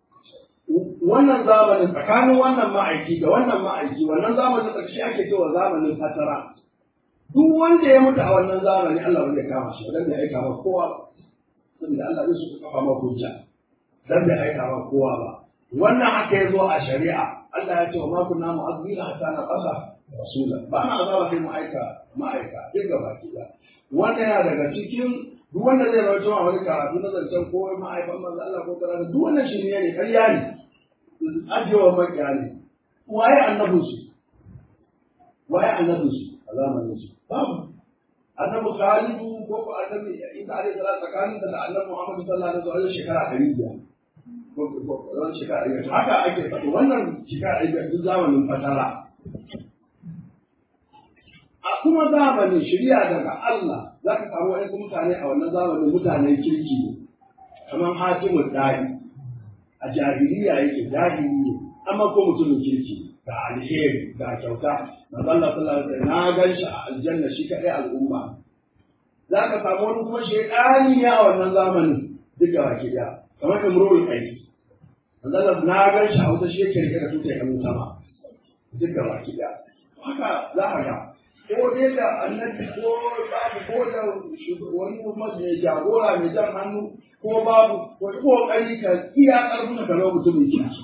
A: wannan zamanin tsakanin wannan ma'aiki da wannan ma'aiki wannan zamanin ƙarshe ake cewa zamanin fatara duk wanda ya mutu a wannan zamani Allah ba zai kama shi dan bai aika ma kowa ba saboda Allah zai su kafa ma hujja dan bai aika ma kowa ba wannan haka ya zo a shari'a Allah ya ce wa ma kunna mu'azzibina hatta na qasa rasula ba na azaba kai mu aika ma'aika duk gaba ki da wannan yana daga cikin duk wanda zai rawaito a wani karatu na zancen ko ma'aifan manzo Allah ko karatu duk wannan shi ne ƙarya ne ajewa makiya ne waye annabin su waye annabin su a zamanin su babu annabi Khalidu ko ko annabi Isa alaihi salatu tsakanin da annabi Muhammad sallallahu alaihi wasallam shekara 500 ko ko wannan shekara 500 haka ake faɗi wannan shekara 500 duk zamanin fatara a kuma zamanin shirya daga Allah za ka samu wasu mutane a wannan zamanin mutanen kirki ne kamar hatimun dari a jahiliya yake jahili ne amma ko mutumin kirki ga alheri ga kyauta manzon Allah sallallahu alaihi wasallam na gan shi a aljanna shi kadai al'umma za ka samu wani kuma shekani ne a wannan zamanin duk da baki daya kamar imrul qais manzon Allah na gan shi a wata shi yake rike da tutar yan sama duk da baki daya haka za ka ga ko dai da annabi ko babu ko da wani masu mai jagora mai jan hannu ko babu ko kokari ka iya karfin ka lo mutumin kirki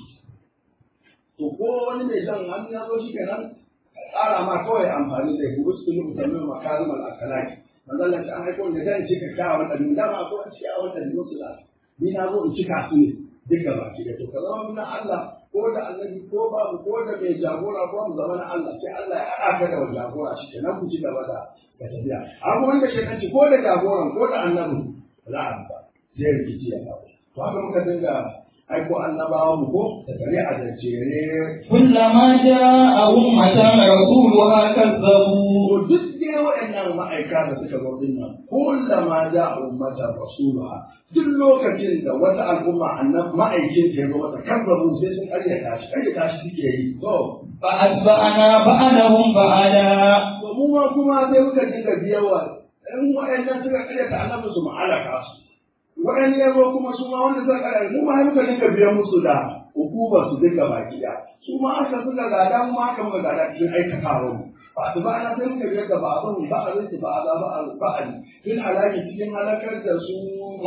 A: to ko wani mai jan hannu ya zo shi kenan tsara ma kawai amfani da ku gusu mu musamman makarim al-akhlaqi manzon Allah an aiko ne dan cika kawo da dun dama ko an ci a wannan musu da ni na zo in cika su ne duka baki da to kaza na Allah ko da annabi ko babu ko da mai jagora ko mu zama na Allah sai Allah ya haɗa ka da jagora shi kenan ku ci gaba da ka tafiya amma wanda shekanci ko da jagoran ko da annabi za a ba zai rikici ya faru to haka muka dinga aiko annabawa mu ko da kare a jajjere
B: كلما جاء أمة رسولها كذبوا
A: to duk dai waɗannan ma'aika da suka zo din nan kullama ja ummata rasuluha duk lokacin da wata al'umma annab ma'aikin ta zo mata kazzabu sai sun ƙaryata shi ƙaryata shi suke yi to
B: فأتبعنا بعدهم بعدا
A: to mu ma kuma sai muka dinga biyawa in waɗannan suka ƙaryata annabi su ma'alaka su waɗannan ya zo kuma su ma wanda suka ƙaryata mu ma muka dinga biyan musu da hukumar su dinga baki da su ma aka suka gada mu ma aka muka gada cikin aikatawa mu ba su ba ana sai muka biyar da ba a zan ba a zai su ba a za ba a ba a tun halaki cikin halakar da su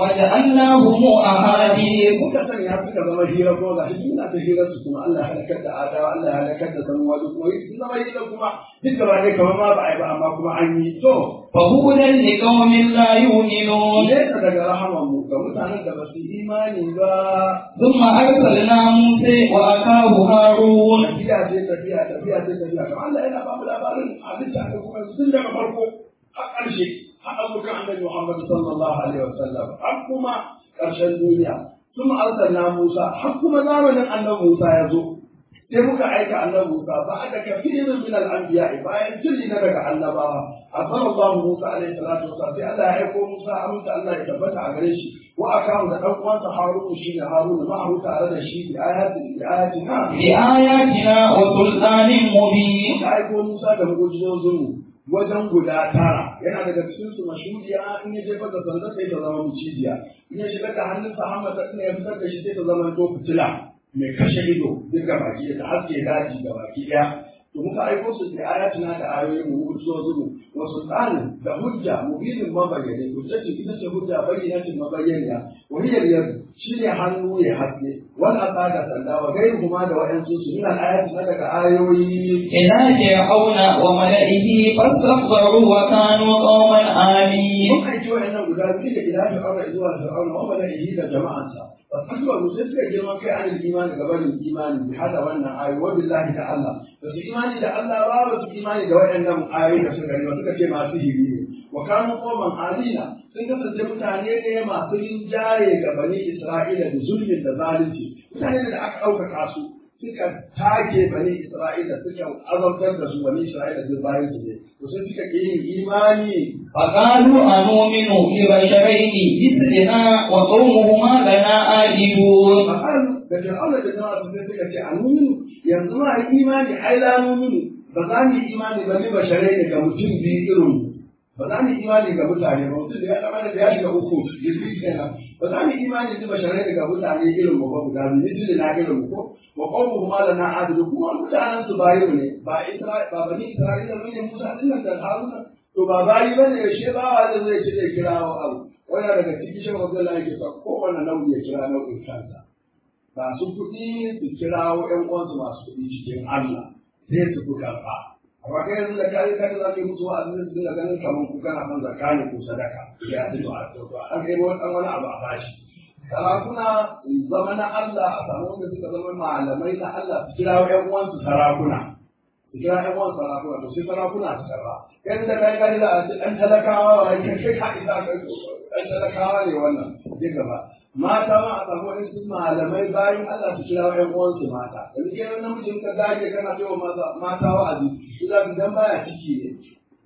B: وجعلناهم أحاديث
A: muka sanya suka zama hira ko ga shi suna ta hira su kuma Allah ya halakar da adawa Allah ya halakar da samuwa duk kuma sun zama hira kuma duk da ba ne kamar ma ba a yi ba amma kuma an yi to
B: فهدى لقوم لا يؤمنون
A: nesa daga rahaman mu ga mutanen da ba su imani ba
B: ثم أرسلنا موسى وأخاه هارون
A: tafiya ce tafiya tafiya ce tafiya kamar Allah yana ba mu labarin halitta da kuma tun daga farko har ƙarshe har abokan annabi Muhammad sallallahu alaihi wasallam har kuma ƙarshen duniya sun arsalna Musa har kuma zamanin annabi Musa ya zo sai muka aika annabi Musa ba da kafirin min al-anbiya bayan tilli na daga annabawa arsalallahu Musa alaihi salatu wasallam sai Allah ya aiko Musa aminta Allah ya tabbata a gare shi wa akahu da dan uwansa Harun shi ne Harun ma'ahu tare da shi bi ayatin bi ayatina
B: بآياتنا وسلطان مبين
A: da aiko Musa da mu'jizozinmu wajen guda tara yana daga cikin su mashuriya in ya jefar da sanda sai ta zama mucijiya in ya shiga da hannunsa hammata ɗin ya fitar da shi sai ta zama to fitila mai kashe ido duk ga baki da haske daji ga baki ɗaya to muka aiko su da ayatuna da ayoyin mu mu'jizozinmu wa sultanin da hujja mubinin mabayyane hujjatin ita ce hujja bayyanatin mabayyaniya wahiyar yadu shine hannu ya haske wal asa da sanda wa gairu kuma da wa'ansu su min al-ayati na daga ayoyi
B: إلى فرعون وملئه فاستكبروا وكانوا قوما عالين
A: mun aiki wa'annan guda biyu da ila fir'auna zuwa fir'auna wa mala'ihi da jama'ansa fastakbaru sai suka girman kai an imani ga barin imani bi hada wannan ayoyi wa billahi da Allah ba su imani da Allah ba ba su imani da wa'annan ayoyi da suka yi suka ce masu hiri ne wa kanu qawman alina sun kasance mutane ne masu rinjaye ga bani Isra'ila da zulmin da zalunci mutane da aka ɗaukaka su suka take bani Isra'ila suka azabtar da su bani Isra'ila duk bayan su ne to sai suka ƙi yin imani
B: فقالوا أنؤمن لبشرين مثلنا وقومهما لنا عابدون
A: Fa'alu da Fir'auna da jama'a sai suka ce a numinu yanzu ma a imani ai la numinu ba za mu yi imani ba ni basharai ne ga mutum biyu irin mu. ba za mu yi imani ga mutane ba mutum da ya zama da ya shiga uku jirgin kenan ba za mu yi imani ni basharai ne ga mutane irin mu ba guda biyu misali na irin mu ko wa qawmu kuma lana adilu kuma mutanen su bayi ne ba Isra'ila ba bani Isra'ila ne Musa din nan da Haruna to ba bayi bane yaushe ba wa da zai ce zai kira wa abu wannan daga cikin shi Abdullahi yake sa kowanne nau'i ya kira nau'in kansa masu kuɗi su kirawo ƴan uwansu masu kuɗi cikin Allah sai su fi karɓa. Amma kai yanzu da kai kai za ka yi musu wa'azi su dinga ganin kamar ku kana son zakka ne ko sadaka. Ya ce to a to to an kai wani ɗan wani abu a bashi. Sarakuna su zama na Allah a samu wanda suka zama malamai na Allah su kirawo ƴan uwansu sarakuna. Su kira ƴan uwansu sarakuna to sai sarakuna su karɓa. Kai da kai kai da a ce ɗan talakawa wa kai kai ka isa kai ɗan talakawa ne wannan. Je gaba. mata ma a samu wani su malamai bayan Allah su kira ƴan uwansu mata yanzu kai wani namijin ka dage kana cewa mata wa'azi su za su dan baya ciki ne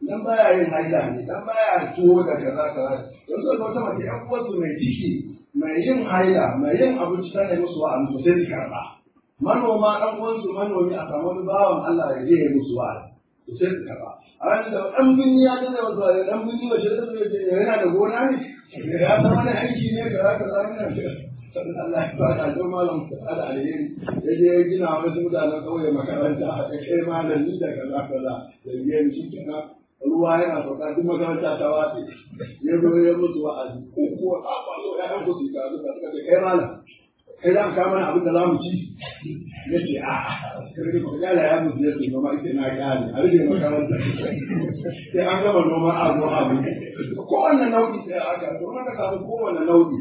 A: dan baya yin haila ne dan baya tuwo da kaza kaza yanzu da wata mace ƴan uwarsu mai ciki mai yin haila mai yin abinci tana musu wa'azi sai su karɓa manoma ɗan uwansu manomi a samu wani bawan Allah ya je ya musu wa'azi to sai su karɓa a ranar da ɗan binni ya tana wasu wa'azi ɗan binni ba shi da su ce yana da gona ne ya san wani aiki ne kaza kaza yana sannan Allah ya fara don malam da alheri ya je ya gina wasu mutanen ƙauye makaranta a kai malami da kaza kaza da biyan shi kenan ruwa yana sauka duk makaranta ta watse ya zo ya mutu wa'azi ko kuwa a kwallo ya ɗan kusa ka zuka suka ce kai malam kai za mu kama mana abin da za mu ci ya ce a ya da ya mutu ya ce noma ita na kyale a rage makaranta sai an gama noma a zo abu kowanne nau'i sai aka to ka samu kowanne nau'i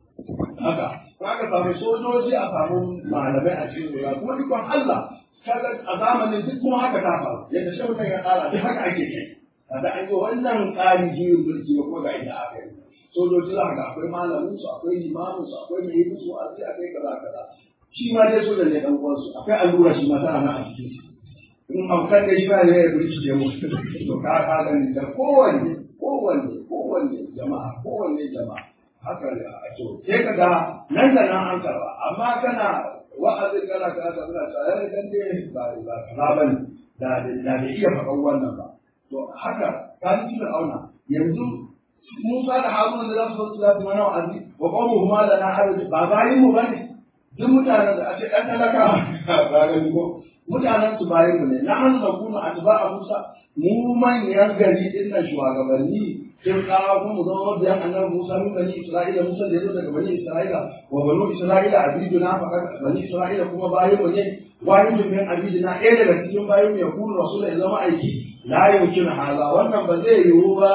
A: haka aka samu sojoji a samu malamai a cikin ruwa kuma dukkan Allah kaga a zamanin duk kuma haka ta faru yadda shi mutum ya tsara duk haka ake kai kada an yi wannan tsarin juyin mulki ba kuma ga inda aka yi sojoji za ka akwai malamin su akwai limamin su akwai mai musu wa'azi akwai kaza kaza shi ma dai sojan ne dan uwansu akwai allura shi ma tana nan a cikin shi in amkan da shi ba ne ya burkice mu to ka ka gani da kowanne kowanne kowanne jama'a kowanne jama'a haka ne a to sai ka ga nan da nan an karba amma kana wa'azin kana kana kana tsaya dan dai ba ba kaza bane da da bai iya faɗan wannan ba to haka ka ji auna yanzu Musa da Haruna da za su zo su mana wa'azi wa qawmu huma lana haraj ba bayin mu bane duk mutanen da ake ɗan talaka ba ga ko mutanen su bayin mu ne na an zakuna atba'a Musa mu manyan gari din nan shugabanni sai kawo kuma mu zama mabiyan annabi Musa min bani Isra'ila Musa da yazo daga bani Isra'ila wa banu Isra'ila abiduna faqat bani Isra'ila kuma bayin mu ne wani min abiduna ɗaya daga cikin bayin mu ya kunu rasul ya zama aiki la yumkin hala wannan ba zai yiwu ba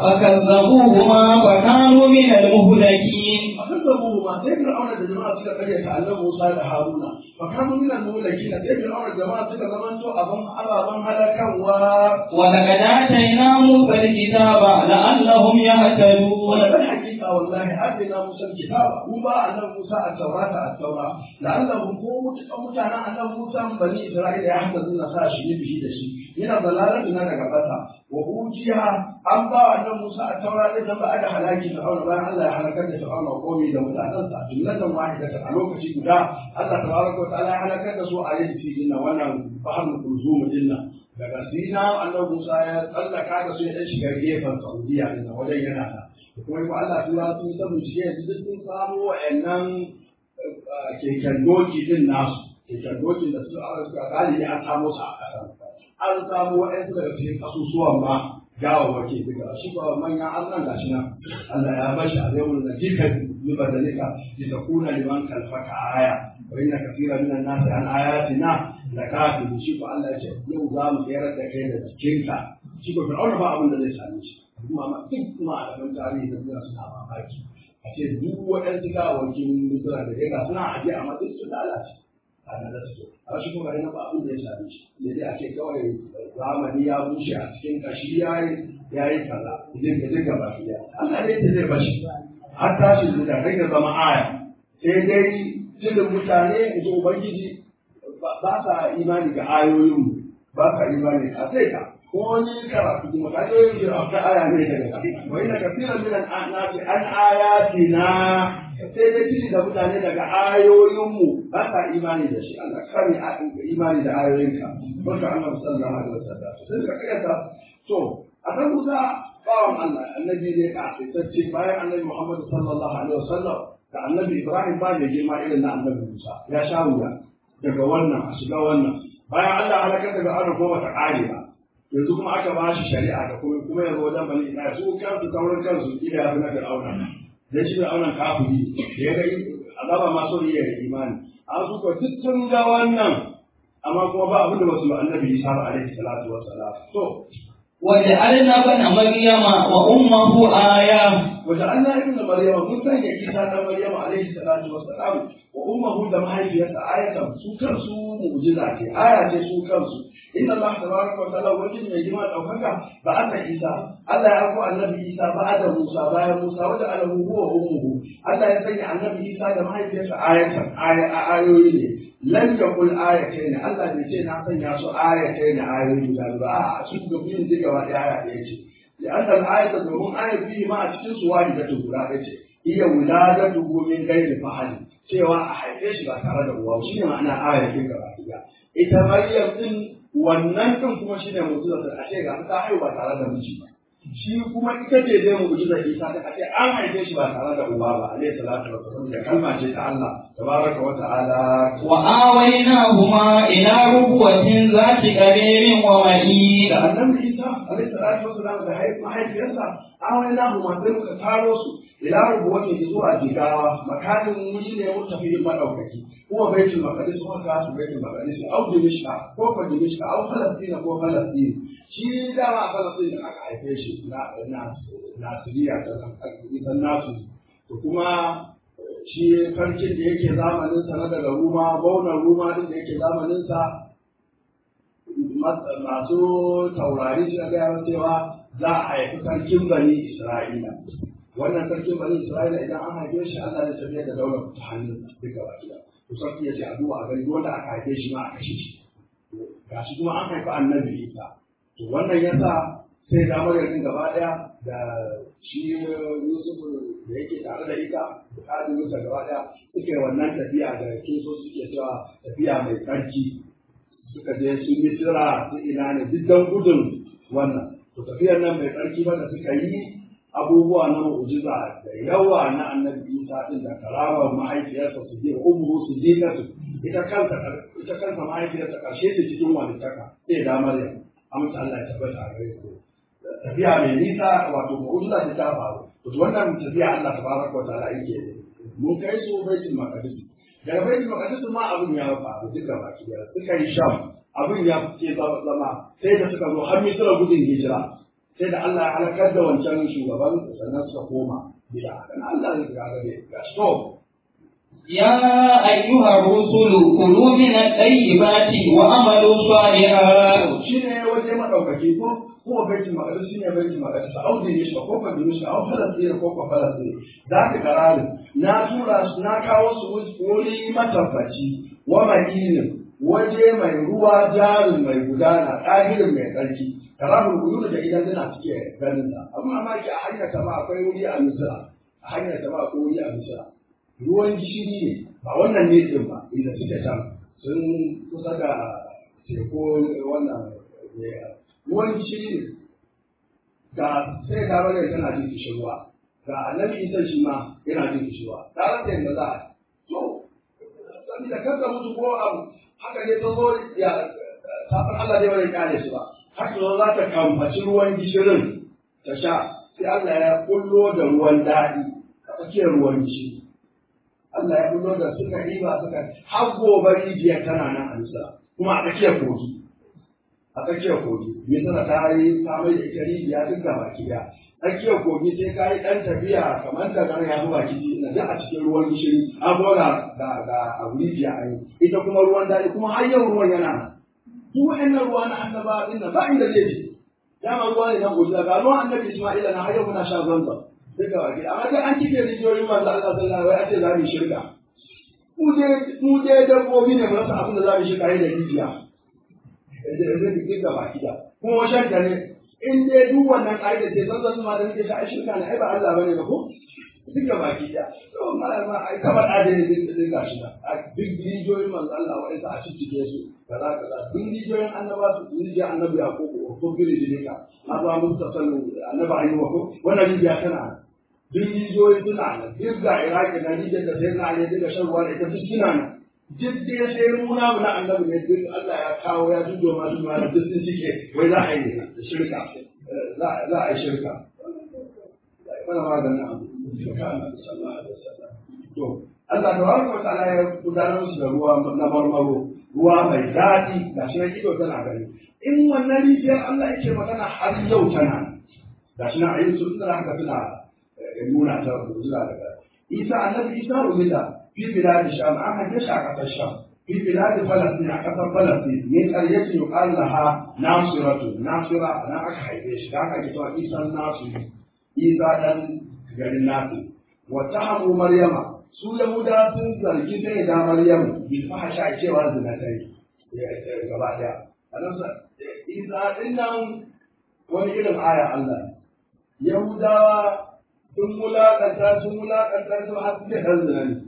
B: فكذبوهما فكانوا من المهلكين
A: فكذبوه ما sai fir'auna da jama'a suka karya ta annabi Musa da Haruna fa kanu min al-mulakin sai fir'auna da jama'a suka zamanto abin ababan halakanwa
B: ولقد آتينا موسى الكتاب لعلهم يهتدون
A: ولقد حقيقة والله آتينا موسى الكتاب وما أن موسى التوراة التوراة لعلهم قوم متانا أن موسى بني إسرائيل يحفظون ساشي به دشي من ضلالتنا نغبتا وأوتيها أما أن موسى التوراة إذا بعد هلاك فرعون بان الله هلكت فرعون وقومي da mutanensa jumlatan wahidatan a lokaci guda Allah tabaraka wa ta'ala ya halakar da su a yin cikin wannan bahar kulzum dinnan daga sina annabi Musa ya tsallaka da su ya dan shiga gefen Saudiya din wajen yana ta kuma yi Allah tura sun ta bincike yanzu duk sun samu wa'annan keken doki din nasu keken dokin da su aka suka galibi an samu su a ƙasar an samu wa'ansu daga cikin kasusuwan ma gawawwaki daga shi ba manyan Allah ga shi nan Allah ya bashi a zai da jikan libadalika litakuna liman kalfaka aya wa inna kathira minan nasi an ayatina lakafir shi ko Allah ya ce yau za mu tsayar da kai da jikinka shi ko fir'auna ba abin da zai same shi kuma ma duk kuma a gaban tarihi da suna suna mamaki a ce duk waɗansu gawawakin misira da ya ga suna aje a matsayin su lalace a nan da su a shi kuma yana ba abin da ya same shi sai dai a ce kawai zamani ya bushe a cikin kashi ya yi ya yi kaza idan ka dinga ba shi Allah ne ta zai bashi har tashi da kai da zama aya sai dai tilin mutane da ubangiji ba sa imani ga ayoyin ba sa imani a sai ka ko wani karatu kuma ka yi yin ta aya ne daga ka wa ina kafiran min an-nasi an ayatina sai dai tili da mutane daga ayoyinmu ba sa imani da shi Allah kare imani da ayoyinka barka Allah sallallahu alaihi wasallam sai ka kiyata to a kan Musa bawan Allah annabi ne ka fitacce bayan annabi Muhammad sallallahu alaihi wasallam da annabi Ibrahim ba da girma irin na annabi Musa ya sha wuya daga wannan a shiga wannan bayan Allah halakar daga ana ko bata kare ba yanzu kuma aka ba shi shari'a da kuma kuma yanzu wajen bani Isra'ila su kansu sauran kansu kila ya fi na Fir'auna dan shi Fir'auna kafiri da ya ga azaba ma so ya da imani an su ko duk sun ga wannan amma kuma ba abin da wasu annabi Isa alaihi salatu wassalam to
B: وجعلنا ابن مريم وأمه آية
A: وجعلنا ابن مريم موسى عيسى ابن مريم عليه الصلاه والسلام وامه da mahaifiyarsa ayatan su kansu mu'jiza ce aya ce su kansu inna Allah tabaraka wa ta'ala wajen mai girma daukaka ba aka Isa Allah ya ko annabi Isa ba da Musa bayan Musa wanda alahu huwa ummuhu Allah ya sanya annabi Isa da mahaifiyarsa ayatan ayoyi ne lan yakul ayatayn Allah bai ce na sanya su ayatayn ayoyi da ba a su ga biyun duka ba aya ɗaya ce لأن الآية domin آية فيه ما أتكين سوالي da guda ɗaya ce iya wuladatu min gairi fahali cewa a haife shi ba tare da uwa shi ne ma'ana ayar kin gaba ɗaya ita Maryam din wannan din kuma shine mu'jizar da ashe ga ta haihu ba tare da miji ba shi kuma ita ce dai mu'jizar Isa da ashe an haife shi ba tare da uba ba alayhi salatu wa sallam da kalma ce ta Allah tabaraka wa ta'ala
B: wa awaynahuma ila rubwatin zati qaririn wa ma'id
A: da annabi Isa alayhi salatu wa sallam da mahaifiyarsa awaynahuma sai muka taro su ila rubuwatin zuwa jigawa makanin wuri ne mutafiyin madaukaki kuma baitul maqdis kuma ka su baitul maqdis au dimishka ko ko dimishka au falastin ko falastin shi da ma falastin aka haife shi na na nasiriya ta isan nasu to kuma shi farkin da yake zamanin sa na daga ruma baunar ruma din da yake zamanin sa masu taurari suka gaya cewa za a haifi sarkin bani isra'ila wannan sarkin bani isra'ila idan an haife shi Allah zai tafiya da daular ta hannun duka baki da to sarki ya ce a duba a gani wanda aka haife shi ma a kashe shi ga shi kuma an haifi annabi isa to wannan yasa sai da maryam gaba daya da shi yusuf da yake tare da ita da kadin musa gaba daya suke wannan tafiya da kinso suke cewa tafiya mai tsarki suka je su misira su ina ne duk dan gudun wannan to tafiyar nan mai tsarki ba da suka yi abubuwa na mu'jiza da yawa na annabi Isa din da karamar mahaifiyarsa su je ummu su je kasu ita kanta ita kanta mahaifiyarsa karshe ce cikin walittaka sai da Maryam amince Allah ya tabbata a gare ku tafiya mai nisa wato mu'jiza ta ta faru to wannan tafiya Allah tabaraka wa ta'ala yake mun kai su baitul maqdis daga baitul maqdis ma abin ya faru duka baki da suka yi sham abin ya ce zama sai da suka zo har misira gudun hijira sai da Allah ya halakar da wancan shugaban sannan suka koma gida dan Allah ya ga gabe ga stop
B: يا أيها الرسل كلوا من الطيبات وعملوا صالحا
A: shine waje madaukaki ko ko baitul maqdis shine baitul maqdis au da shi ko ko da shi au falastin ko ko falastin da ka karari na tura su na kawo su wuri matabbaci wa madinin waje mai ruwa jarin mai gudana ɗahirin mai tsarki karamul uyun da idan tana cike ganin sa amma amma ki a hanyar ta ma akwai wuri a misra a hanyar ta ma akwai wuri a misra ruwan gishiri ne ba wannan ne din ba inda suke can sun kusa da teku wannan ruwan gishiri ne ga sai ka bane tana jin kishirwa ga annabi isa shi ma yana jin kishirwa ta rasa yadda za a to sani da kanka mutu ko abu haka ne ta zo ya safar Allah dai bai kare su ba haka zo za ta kamfaci ruwan gishirin ta sha sai Allah ya kullo da ruwan daɗi a tsakiyar ruwan gishiri Allah ya kullo da suka riba suka har gobe rijiyar tana nan a nisa kuma a tsakiyar kogi a tsakiyar kogi misala ta yi ta mai da ita rijiya duk da baki daya tsakiyar kogi sai ka yi ɗan tafiya kamar da nan ya fi baki na duk a cikin ruwan gishiri an gona da da abu rijiya a yi ita kuma ruwan daɗi kuma har yau ruwan yana nan duk wa'annan ruwa na annaba din nan ba inda zai je dama ruwa ne na gobe ga ruwan annabi Isma'ila na har yau muna sha zanzan duk da baki amma dai an cike rijiyoyin manzo Allah sallallahu alaihi wasallam a ce za mu shirka mu je mu je dabbobi ne mu rasa abin da za mu shirka da rijiya duk da baki da kuma washen ta ne in dai duk wannan ƙa'ida ce zan zan ma da nake sha shirka ne ai ba Allah bane ba ko duk da baki da to malama ai kamar adai din din gashi da duk rijiyoyin manzo Allah wa isa a cikin su kaza kaza duk rijiyoyin annaba su rijiya annabi Yakubu ko biri dilika azza mustasalu annabi ayyuba ko wannan rijiya tana duk rijiyoyi suna nan duk ga Iraki da rijiyar da sai na ne duka shan ruwa da ita duk suna nan duk dai sai muna mu na annabi ne duk Allah ya kawo ya dudo ma duk ma duk sun cike wai za a yi da shirka za a yi shirka mana maganin abu shirka annabi sallallahu alaihi wasallam to Allah tabaraka wa ta'ala ya gudanar musu da ruwa na marmaro ruwa mai daɗi ga shi na ido tana gani in wannan rijiyar Allah yake magana har yau tana ga shi na ayyukan sun tsara haka suna nuna ta zuwa daga Isa annabi Isa umida fi bilad sham an haife shi a ƙasar sham في بلاد فلسطين أكثر فلسطين من قرية يقال لها ناصرة ناصرة أنا أكحيش ذاك أجتوا عيسى الناصر عيسى دن غير الناصر واتهموا مريم su Yahuda sun zargi sai da Maryam bil fahsha cewa zina ta yi gaba daya annabi Isa din nan wani irin aya Allah Yahudawa sun mulakanta sun mulakanta su har suke dan zina ne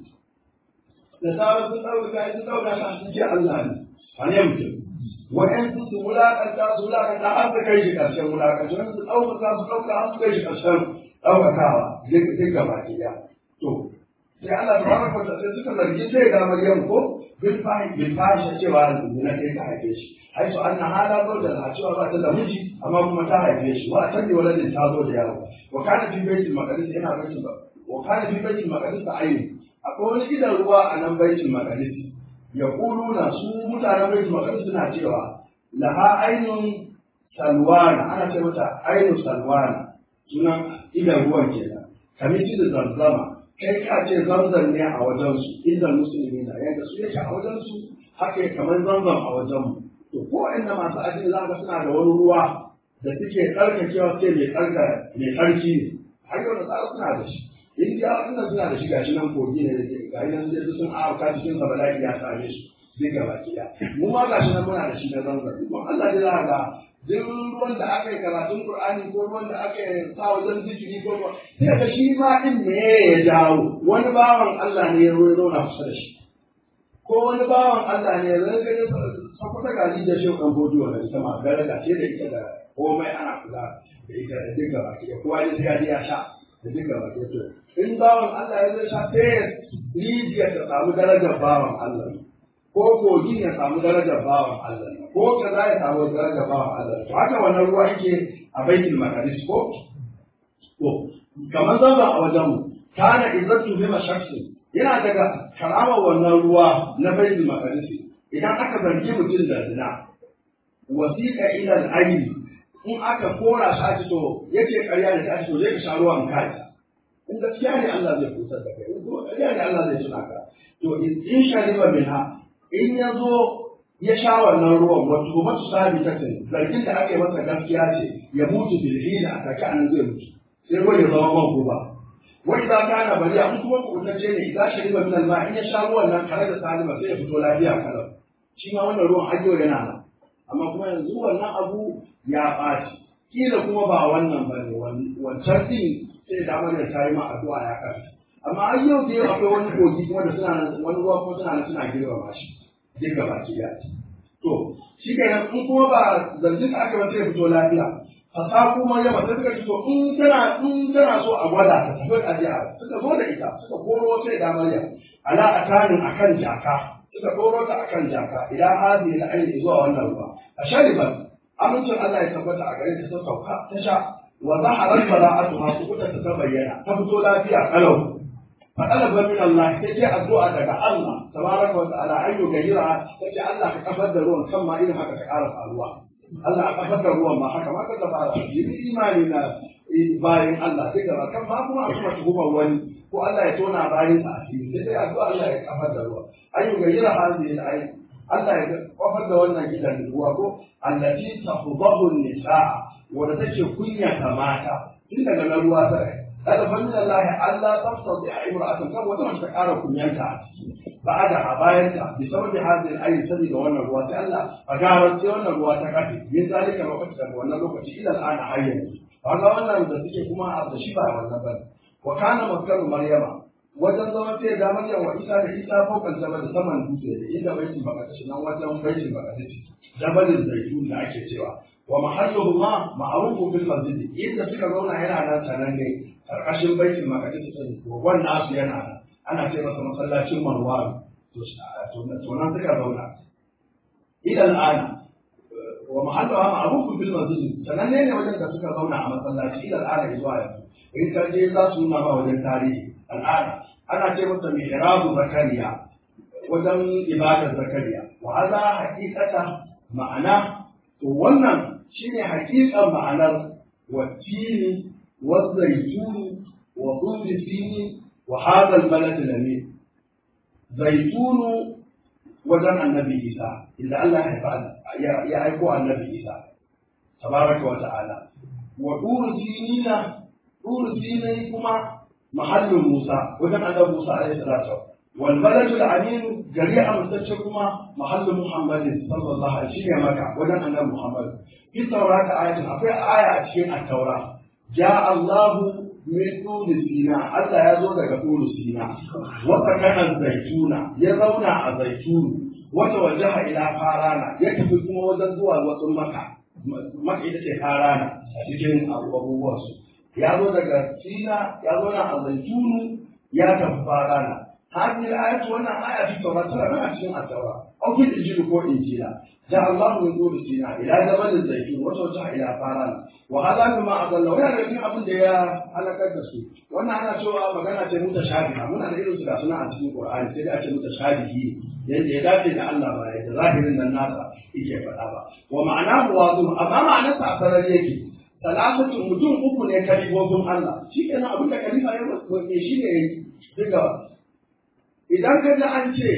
A: da sauran sun ɗauka sun ɗauka shi sun ce Allah ne a ne mutum wa'yansu su wulaƙanta su wulaƙanta har su kai shi ƙarshen wulaƙanta wani su ɗaukaka su ɗauka har su kai shi ƙarshen ɗaukakawa duk gaba ke ya to sai Allah ta wani kwanta sai suka zargi sai da Maryam ko bil fahim bil fahim cewa zina kai ta haife shi ai su anna hala zo da na cewa ba ta da miji amma kuma ta haife shi wa ta ne waladin ta zo da yaro wa kana fi baitul maqdis yana baitul wa kana fi baitul maqdis ayyun akwai wani gidan ruwa a nan baitul maqdis ya na su mutanen baitul maqdis suna cewa laha ainun salwana ana ce mata ainun salwana sunan idan ruwan kenan kamar shi da zamzama kai ka ce zamzam ne a wajen su idan musulmi na yadda su yake a wajen su haka ya kamar zamzam a wajen mu to ko inda masu addini za ka suna da wani ruwa da suke tsarkakewa sai mai tsarka mai tsarki ne har yau da tsara suna da shi indiya inda suna da shiga shi nan kogi ne da ke ga nan sai sun auka cikin sa bala'i ya same su duk gaba kiya mu ma gashi nan muna da shi na zanzan kuma Allah dai za ga duk ruwan da aka yi karatun Qur'ani ko ruwan da aka yi sa wajen zikiri ko ruwa sai ga shi ma din me ya jawo wani bawan Allah ne ya zo zauna kusa da shi ko wani bawan Allah ne ya zo ga sakwata gaji da shi kan boduwa da ita ma daraja ce da ita da komai ana kula da ita da duk gaba kiya kowa ne sai ya sha da duka ba ke to in bawan Allah ya zai sha sai rijiya ta samu darajar bawan Allah ko kogin ya samu darajar bawan Allah ko kaza ya samu darajar bawan Allah to haka wannan ruwa yake a baitul maqdis ko to kamar zaba a wajen mu kana izzatu bi mashaksin yana daga karamar wannan ruwa na baitul maqdis idan aka zargi mutum da zina wasiqa ila al-ayni in aka kora shi ake to yace ƙarya ne ake to zai ka sha ruwan kai in gaskiya ne Allah zai kusa da kai in kuma ƙarya ne Allah zai tuna ka to in shariba minha in ya zo ya sha wannan ruwan wato kuma su sabi ta ce zargin da aka yi masa gaskiya ce ya mutu bil hina a take an zai mutu sai ruwan ya zama man guba wai za ka na bari an kuma kubutacce ne idan shariba min alma in ya sha ruwan nan tare da salima sai ya fito lafiya kalau shi ma wannan ruwan hajjo yana nan amma kuma yanzu wannan abu ya ɓaci kila kuma ba wannan ba ne wancan din sai da da ta yi ma addu'a ya kafi amma ai yau da yau akwai wani kogi kuma da suna nan wani ruwa kuma suna nan suna girmama shi duk gaba ki ya to shi kenan in kuma ba zargin da aka ba sai fito lafiya fasa kuma ya mata suka ce to in tana in tana so a gwada ta tafi a jiya suka zo da ita suka koro sai da Maryam ala atanin akan jaka suka koro ta akan jaka idan hadi da aini zuwa wannan ruwa a shariban amincin Allah ya tabbata a gare ta ta sauka ta sha wa zaharar bara'atuha kuta ta ta bayyana ta fito lafiya kalau fa talaba min Allah sai ce addu'a daga Allah tabaraka wa ta'ala ayyu gajira sai ce Allah ka kafar da ruwan kan ma irin haka ta ƙara faruwa Allah a kafar da ruwan ma haka ma ka fara yi imani na bayan Allah sai gaba kan ma kuma a kuma tuhumar wani ko Allah ya tona bayan sa asiri sai dai addu'a Allah ya kafar da ruwa ayyu gajira hadhihi al Allah ya kafar da wannan gidan ruwa ko allati tahdahu nisaa wanda take kunya ta mata tun daga na ruwa ta kada fannin Allah Allah tafsir da imra'atan kan wata mace ta kara kunyanta a ciki ba'ada a bayanta bi sababi hadin ayi sabi da wannan ruwa sai Allah a garar sai wannan ruwa ta kafe min zalika lokaci daga wannan lokaci ila al'ana hayyan kaga wannan da suke kuma a da shi ba wannan bane wa kana maskaru maryama wajen zaman sai da Maryam wa Isa da Isa faukan jabal saman dutse da inda baitul maqdis nan wajen baitul maqdis jabalin zaitun da ake cewa wa mahalluhu ma ma'rufu bil masjid inda suka zauna yana nan sanan ne karkashin baitul maqdis din wannan nasu yana nan ana ce masa masallacin Marwan to to nan suka zauna ila al'ana wa mahalluha ma'rufun bil masjid sanan ne wajen da suka zauna a masallaci ila al'ana zuwa yanzu in ka je za su nuna ma wajen tarihi al'ada ana ce masa mihrabu zakariya wajen ibadar zakariya wa hadha haqiqata ma'ana to wannan shine haqiqan ma'anar watini wa zaituni wa turi sini wa hadha al-balad al-amin zaitunu wajen annabi isa inda Allah ya haifa ya aiko annabi isa tabaraka wa ta'ala wa duru sinina duru sinai kuma mahallin musa wajen annabi musa alaihi salatu wal baladul amin gari amintacce kuma mahallin muhammadin sallallahu alaihi shine maka wajen annabi muhammad fi taurata ayatin akwai aya a cikin at-taura ja Allahu min turi sina Allah ya zo daga turi sina wata kana zaituna ya zauna a zaitunu wata wajaha ila farana ya tafi kuma wajen zuwa wasu maka maka ita ce farana a cikin abubuwan su ya zo daga sina ya zauna a zaitunu ya tafi farana hadhihi al-ayatu wannan aya fi tawrat tana a cikin at-tawrat aw fi injil ko injila ja Allah min turi sina ila jabal zaitun wata wajaha ila farana wa hada ma adalla wa yana cikin abin da ya halakar da su wannan ana cewa magana ce muta shabiha muna da irin su ga suna a cikin qur'ani sai da ake muta shabihi yadda ya dace da Allah ba yadda zahirin nan nasa yake faɗa ba wa ma'ana wazu amma ma'anar sa sarar yake salasatu mutum uku ne kalifofin Allah shi kenan abin da kalifa ya mai shi ne diga idan ka ji an ce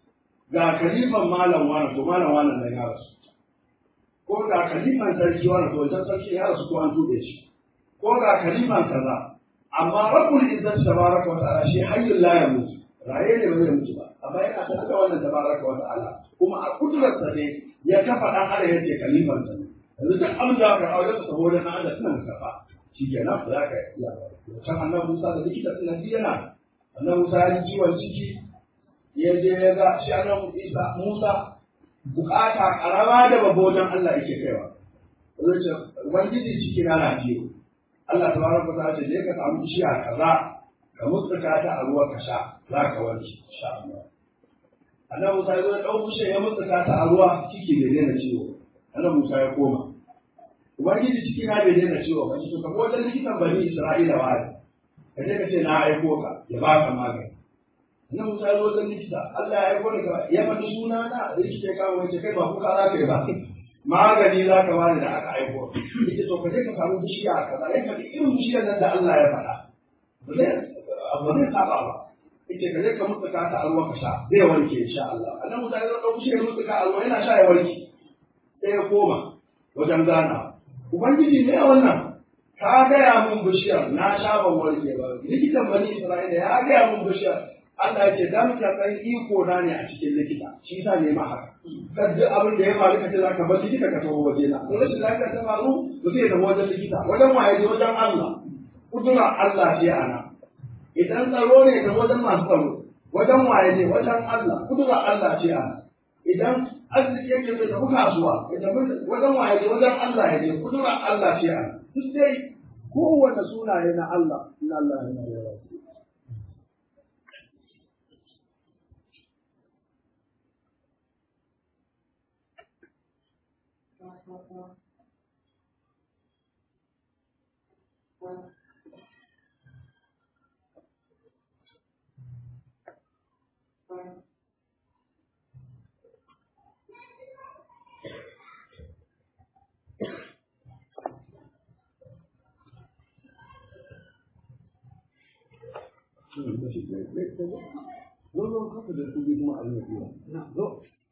A: ga kalifan malam wani to malam wani da ya rasu ko ga kalifan sarki wani to wajen sarki ya rasu ko an tube shi ko ga kalifan kaza amma rabbul izzat tabaraka wa ta'ala shi hayyul la yamut raye ne ba zai mutu ba amma yana sanar da wannan tabaraka wa ta'ala kuma a kudurarsa ne ya kafa dan adam yace kalifan sa ne yanzu duk abin da aka aure sa saboda dan adam suna kafa shikenan ba za ka iya ba can annabi Musa da likita suna yana annabi Musa ya ji ciwon ciki ya je ya ga shi annabi Isa Musa bukata karama da babba wajen Allah yake kaiwa zai ce ubangiji ciki na na ciwo Allah tabaraka wa ta'ala ce je ka samu bishiya kaza ka mutsuka ta a ruwa ka sha za ka warke insha Allah annabi Musa ya zo ya dau bishiya ya mutsuka ta a ruwa ciki bai daina ciwo annabi Musa ya koma ubangiji ciki na bai daina ciwo ba to ka wajen likitan bani Isra'ila wa ka je ka ce na aiko ka ya baka magani annabi Musa ya zo wajen likita Allah ya aiko ka ya faɗi suna na likita ya kawo ya ce kai ba kuka za ka yi ba magani za ka bani da aka aiko ita to ka je ka samu bishiya kaza ya faɗi irin bishiyar nan da Allah ya faɗa ba zai abu zai saba ba ita ka je ka mutsuka ta a ruwa ka sha zai warke insha Allah annabi Musa ya zo bishiyar mutsuka a ruwa yana sha ya warke sai ya koma wajen gana ubangiji ne wannan ka gaya mun bishiyar na sha ban warke ba likitan bani Isra'ila ya gaya mun bishiyar Allah ya ce dan ka san iko na ne a cikin likita shi yasa ne ma haka kan duk abin da ya faru ka ce za ka bar likita ka taho waje na to rashin lafiya ta faru to sai ta wajen likita wajen waye je wajen Allah kudura Allah ce ana idan tsaro ne ta wajen masu tsaro wajen waye ne wajen Allah kudura Allah ce ana idan arziki yake bai tafi kasuwa ya tafi wajen waye ne wajen Allah ya je kudura Allah ce ana duk dai kowane sunaye na Allah inna Allah ya yi Zo zo kafa da su kuma a yi Zo.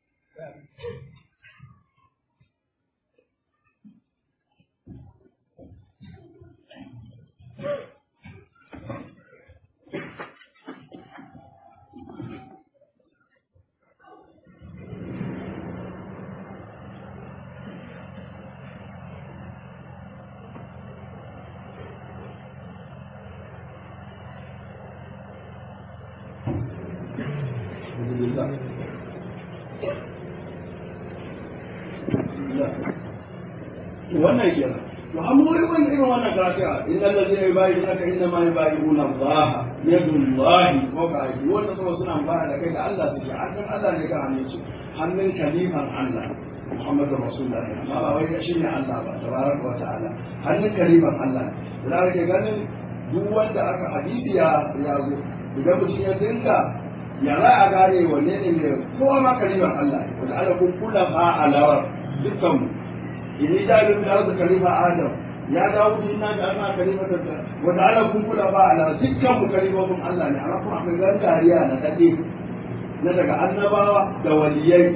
A: wannan kenan to an mu wani irin wannan gafiya in allazi ne bai da ka inna ma yubayi'una Allah yadullahi wa qaidi wanda kuma suna fara da kai da Allah suke hannun Allah ne ka hannun su hannun kalifan Allah Muhammadu Rasulullah amma ba wai shi ne Allah ba tabaraka wa ta'ala hannun kalifan Allah da kake ganin duk wanda aka hadisi ya ya zo idan mutum ya dinka ya za a gane wanne ne mai kowa ma kalifan Allah ne wanda Allah kun kula fa alawar dukkan mu إني جاعل في الأرض خليفة آدم يا داود إنا جعلنا خليفة وجعل كن كل على سكة خليفة من الله نعرف من غير كاريانا كثير na daga annabawa da waliyai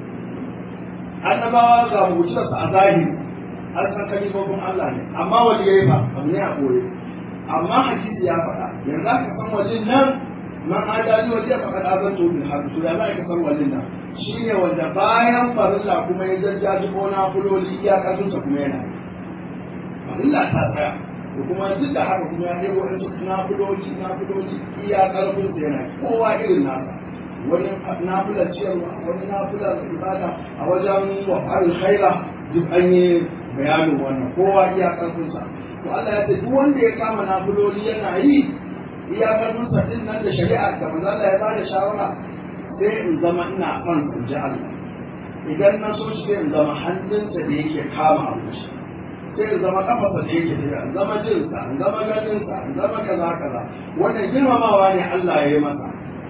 A: annabawa ga mutunarsa a zahiri an san kalifofin Allah ne amma waliyai ba abu ne a koyi amma hadisi ya faɗa yanzu aka san wajen nan man adali waje ya faɗa azan to bil hadu to ya za ka san wajen nan shine wanda bayan farilla kuma ya jajjaji ko na fuloli iyakarsa kuma yana farilla ta tsaya da kuma duk da haka kuma ya ɗebo wasu nafiloci nafiloci iya ƙarfin sa yana kowa irin nasa wani nafilar ciyarwa wani nafilar ibada a wajen wafa'ar khaira duk an yi bayanin wannan kowa iya ƙarfin sa to Allah ya ce duk wanda ya kama nafiloli yana yi iya ƙarfin sa din nan da shari'a da manzo Allah ya bada shawara sai in zama ina son in ji Allah idan na so shi sai in zama hannunsa da yake kama abu shi sai in zama kafasa da yake tafiya in zama jinsa in zama ganinsa in zama kaza kaza wannan girmamawa ne Allah ya yi masa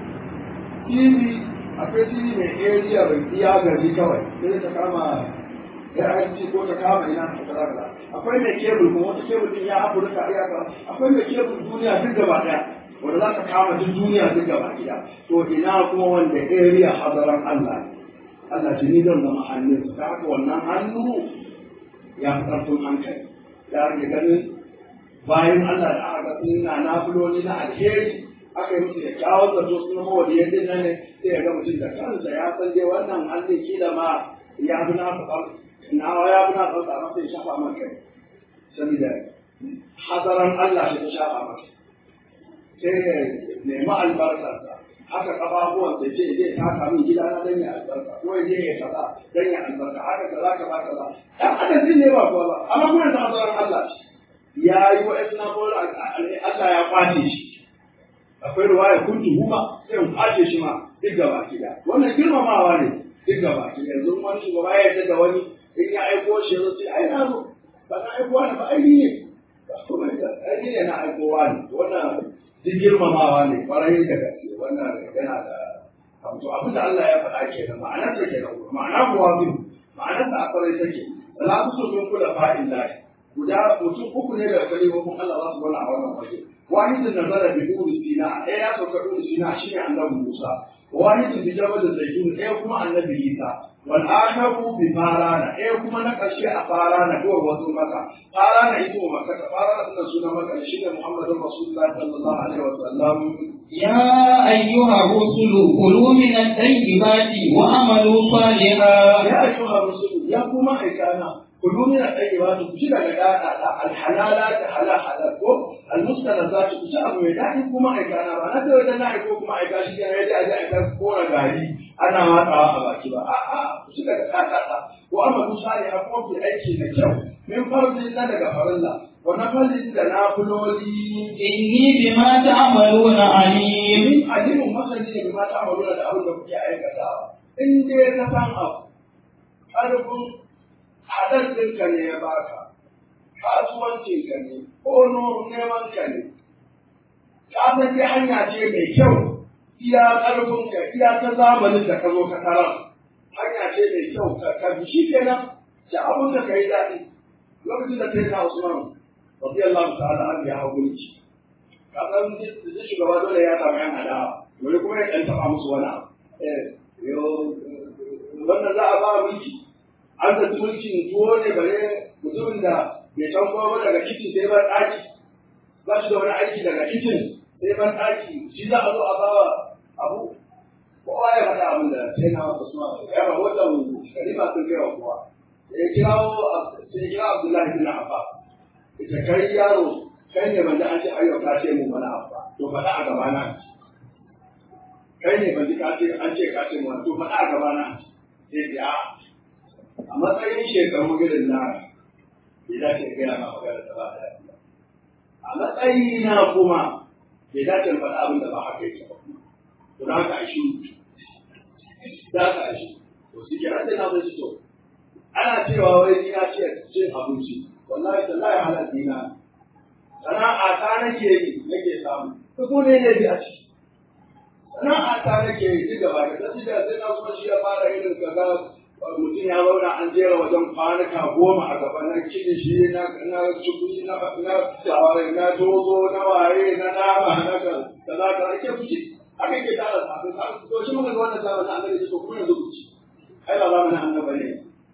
A: TV akwai TV mai area bai iya gari kawai sai ta kama AIT ko ta kama ina ta kaza kaza akwai mai kebul kuma wata kebul din ya Afirka iya kaza akwai mai kebul duniya duk gaba daya wanda za ta kama duk duniya duk gaba daya to ina kuma wanda area hadaran Allah Allah ce ni zan zama hannunsa ta haka wannan hannu ya fi ƙarfin hankali ya rage ganin bayan Allah da aka sun na nafiloli na alheri aka yi musu kyakkyawar zato sun zama wani yadda nan ne sai ya ga mutum da kansa ya san dai wannan hannun kila ma ya fi na nawa ya fi na tsantsa masa ya shafa man kai saboda hazaran Allah shi ta shafa masa sai ya nemi albarkarsa haka kafafuwan sai ce zai taka min gida na dan ya albarka ko ya je ya kaza dan ya albarka haka kaza kaza kaza dan adam din ne ba kuwa ba amma kuma da azaran Allah ya yi wa isna bola Allah ya kwace shi akwai ruwaya kuntu huma sai in kwace shi ma duk gaba gida wannan girmamawa ne duk gaba gida yanzu wani shugaba ya yarda da wani in ya aiko shi yanzu sai ai na zo ba na aiko wani ba ai ni ne ba kuma ai ni ne na aiko wani wannan duk girmamawa ne kwarai da gaske wannan yana da abu abin da Allah ya faɗa ke nan ma'anar ta ke nan ma'ana kuwa bin ma'anar ta a kwarai take salatu su min kula fa'in lahi guda mutum uku ne da kalimomin Allah za su gona a wannan waje wahidin nazara bi duri sina ɗaya ya sauka duri sina shine annabi Musa wahidin bi jabal zaitun ɗaya kuma annabi Isa wal akharu bi farana ɗaya kuma na ƙarshe a farana ko wasu maka farana ita wa maka farana sunan sunan maka shine Muhammadur Rasulullah sallallahu alaihi wasallam
B: يا أيها الرسل كلوا من الطيبات وعملوا صالحا
A: ya ayyuha rusul ya kuma aikana كلوا من الطيبات كشي daga dada alhalalat halal halal ko almustanazat kushi abu mai dadi kuma aikana ba na sai wajen na aiko kuma aika shi ne yaji aje aika kora gari ana matsawa a baki ba a a kushi daga dada ko amma musali a kuma fi aiki da kyau min farzi na daga farilla wa na farzi da na fuloli
B: إني بما تعملون عليم
A: min alimin masani ne ma ta amaluna da abin da kuke aikatawa in dai ka san abu ƙarfin haɗar ɗinka ne ya baka kasuwancinka ne ko neman ka ne ka san dai hanya ce mai kyau iya ƙarfinka iya ta zamanin da ka zo ka tarar hanya ce mai kyau ka ka bi shi kenan da abin da ka yi daɗi lokacin da kai na Usman radiyallahu ta'ala an ya hawo mulki ka san da shugaba dole ya samu yan adawa wani kuma ya ɗan taɓa musu wani abu eh yo wannan za a ba mulki an zaci mulkin tuwo ne bare mutumin da bai can kuma daga kicin sai ban ɗaki ba shi da wani aiki daga kicin sai ban ɗaki shi za a zo a ba abu kowa ya faɗa abin da sai na wasu suna ya rahoton kalima sun kai wa kowa sai ya kirawo sai ya kira Abdullahi bin Abbas ita kai yaro kai ne ban da an ce ayyau ka ce mu wani abu ba to faɗa a gaba na kai ne ban ji ka ce an ce ka ce mu wani to faɗa a gaba na sai ya a matsayin shekaru irin na bai dace gaya ma magana da ba da a matsayina kuma bai dace in faɗa abin da ba haka yake ba to da haka a shi za ka a shi to shi ke sai na zai to ana cewa wai ni na ce cin abinci wallahi tallahi halal dina sana'a ta nake yi nake samu ko ko ne ne bi a ciki sana'a ta nake yi duk gaba da sai da sai na kuma shi ya fara irin kaza mutum ya zauna an jera wajen kwanuka goma a gaba na kilishi na na cikuri na na tsawari na tozo na waye na nama na ka kaza ka ake fushi haka ke tara sabbin sa to shi sai muka ga wannan zamanin annabi ce to kuma yanzu ku ci ai ba zamanin annabi ne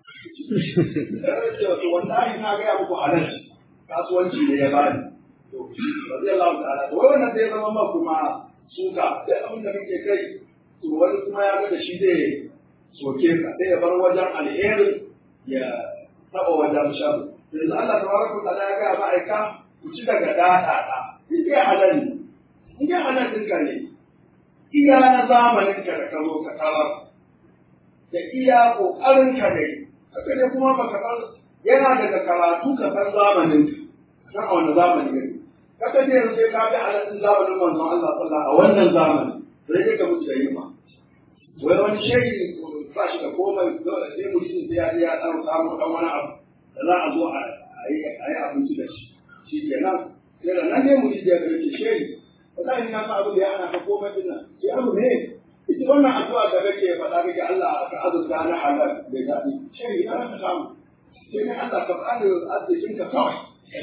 A: ce to wallahi na ga muku halal kasuwanci ne ya bani to radiyallahu ta'ala to wannan sai zama ma kuma suka sai abin da kake kai to wani kuma ya ga da shi zai soke ka sai ya bar wajen alherin ya taba wajen shabu yanzu Allah tabaraka wa ta'ala ya ga ma'aika ku ci daga dada da in dai halal ne in dai halal ɗinka ne iya na zamanin ka da ka zo ka tarar da iya ƙoƙarin ka dai haka ne kuma baka san yana daga karatu ka san zamanin ka san a wani zamani ne kaka ce yanzu sai ka bi halattun zamanin manzon Allah sallallahu a wannan zamani sai dai ka mutu da yima wai wani shehi ba shi da komai dole sai mutum sai ya je ya dan samu dan wani abu da za a zo a yi abinci da shi shi kenan sai da nan ne mutum ya ga shehi wallahi na san abin da ya hana ka komai din nan sai abu ne ita wannan addu'a da kake faɗa kake Allah ka azurta na halal da daɗi shehi na ka samu sai ne Allah ka faɗa arzikin ka kawai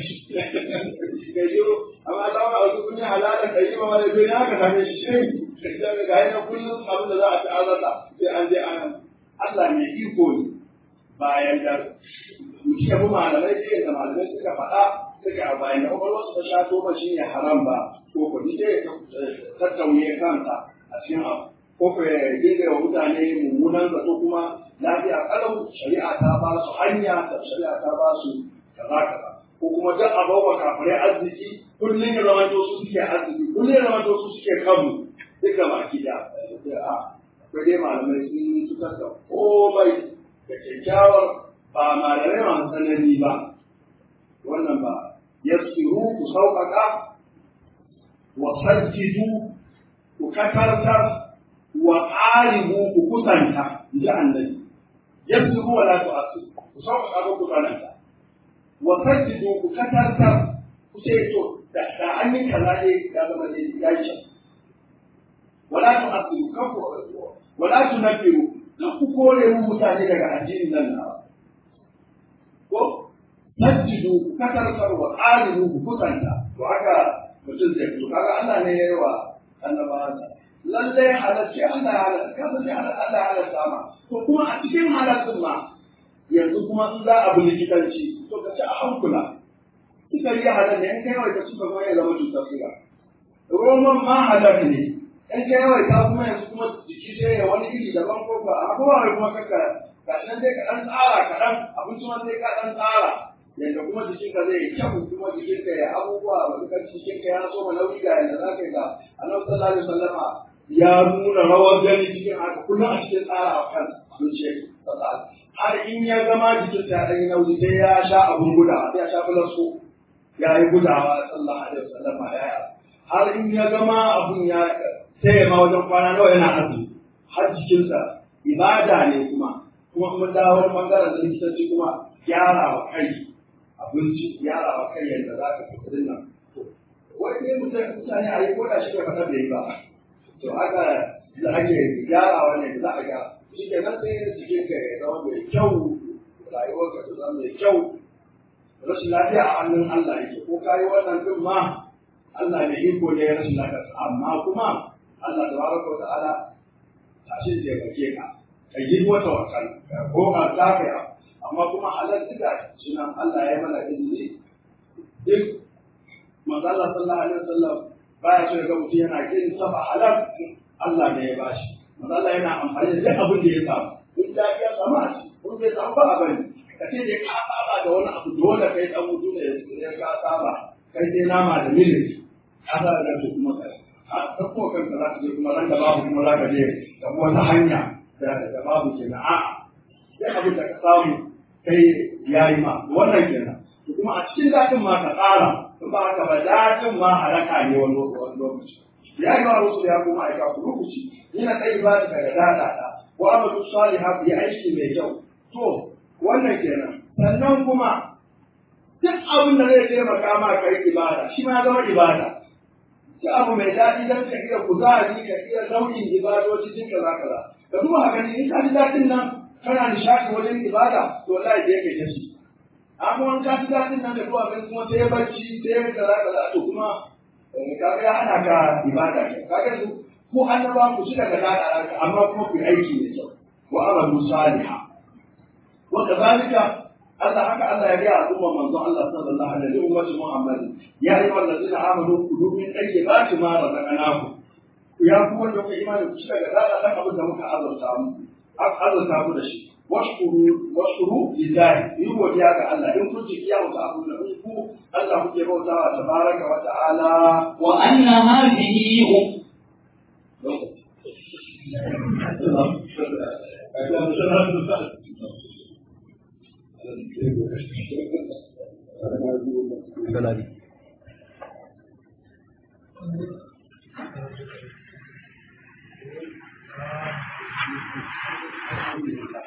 A: ka yi amma ta wani abu kun yi halalan da yi ma wani bai haka same shi shehi da ga yana kullum abin da za a ci azata sai an je an Allah ne iko ne bayan da muke mu malamai sai da malamai suka faɗa suka a bayan da kwakwalwar su ta sha toma shi ne haram ba ko ko ni dai tattauye kansa a cikin abu ko ko ya dinga wa mutane mummunan zato kuma lafiya kalau shari'a ta ba su hanya da shari'a ta ba su kaza kaza ko kuma duk a bawa kafirai arziki kullum ya zama su suke arziki kullum ya zama su suke kanmu duka baki da akwai dai malamai sun fitar da komai da kyakkyawar ba malamai masu tsanani ba wannan ba yassiru ku sauƙaƙa wa sajjidu ku katartar wa ƙaribu ku kusanta ji annabi yassiru wa la tu'assiru ku sauƙaƙa ku kusanta wa sajjidu ku katartar ku ce to da an yi kaza ne ya zama ne ya yi wala tu'assiru kan ku wala tunabbiru kan ku kore mu mutane daga addinin nan na ko sajjidu ku katartar wa ƙaribu ku kusanta to haka mutum zai fito kaga Allah ne ya yi wa annabawansa lalle halarci Allah ya halarta ka san Allah Allah ya halarta ma to kuma a cikin halartun ma yanzu kuma in za a bi likitanci to ka ci a hankula suka yi halar ne in kai wai ka suka kuma ya zama cutar suga roman ma halar ne in kai wai ka kuma yanzu kuma jiki sai ya wani iri daban ko ba a kuma wai kuma kaka gashi nan dai ka dan tsara kaɗan abinci ma sai ka dan tsara yadda kuma jikinka zai kyau kuma jikinka ya abubuwa ba kan jikinka ya so nauyi ga yadda za ka yi ga annabi sallallahu alaihi wasallama ya nuna rawar gani cikin haka kullum a cikin tsara a kan zuciya har in ya gama jikinsa ya ɗan yi nauyi sai ya sha abun gudawa sai ya sha fulasko ya yi gudawa sallallahu alaihi wasallama ya yi har in ya gama abun ya sai ya ma wajen kwana nawa yana azumi har jikinsa ibada ne kuma kuma mun dawo wani bangaren da likitanci kuma gyara wa kai abinci gyara wa kai yadda za ka fi nan wai ne mutane a yi koda shi bai faɗa da yi ba to haka da ake gyarawa ne da za a gyara shi ke nan sai jikin ka ya zama mai kyau rayuwar ka ta zama mai kyau rashin lafiya a hannun Allah yake ko kayi wannan din ma Allah mai iko ne rashin lafiya amma kuma Allah tabaraka wa ta'ala tashi da yake ka ka yi wata wakal ko ka lafiya amma kuma halal duka sunan Allah ya mana izini duk manzo Allah sallallahu alaihi wasallam baya so ya ga mutum yana kin saba halal Allah ne ya bashi manzo Allah yana amfani da duk abin da ya samu in da ya samu a ci kun bai samu ba a bari ka ce dai ka saba da wani abu dole kai dan mutum ne ya ka saba kai sai nama da milik ka sa da su kuma kai a tsakko kanka za ka je kuma ran da babu kuma za ka je da wata hanya da babu kenan a'a sai abin da ka samu kai ya yi ma wannan kenan to kuma a cikin daɗin ma ka tsara in ba haka ba daɗin ma halaka ne wani lokaci ya yi wa rusul ya kuma aika ku rubuci yana kai ba ta daga daɗa ta wa amadu salihah ya aiki mai kyau to wannan kenan sannan kuma duk abin da zai taimaka ma kai ibada shi ma zama ibada duk abu mai daɗi don ka iya kuzari ka iya nau'in ibadoci duk kaza kaza ka duba haka ne in ka ji daɗin nan kana nishaɗi wajen ibada to wallahi da yake tashi amma wani ka ji daɗin nan da zuwa kai kuma sai barci sai kaza kaza to kuma kaga ya hana ka ibada ke kaga su ku annaba ku ci daga dada amma kuma ku yi aiki da kyau wa amalu salihah wa kadhalika Allah haka Allah ya ga al'umma manzon Allah sallallahu alaihi wa sallam Muhammad ya yi wa allazina amanu kulu min tayyibati ma razaqnakum ya ku wanda kuka imani ku ci daga dada dan abin da muka azurta mu azurta ku da shi washkuru washkuru lillahi yi godiya ga Allah in kun ji kiyamu ta abu da in ku Allah kuke bautawa tabaraka wa ta'ala
B: wa anna hadhihi
C: Galari.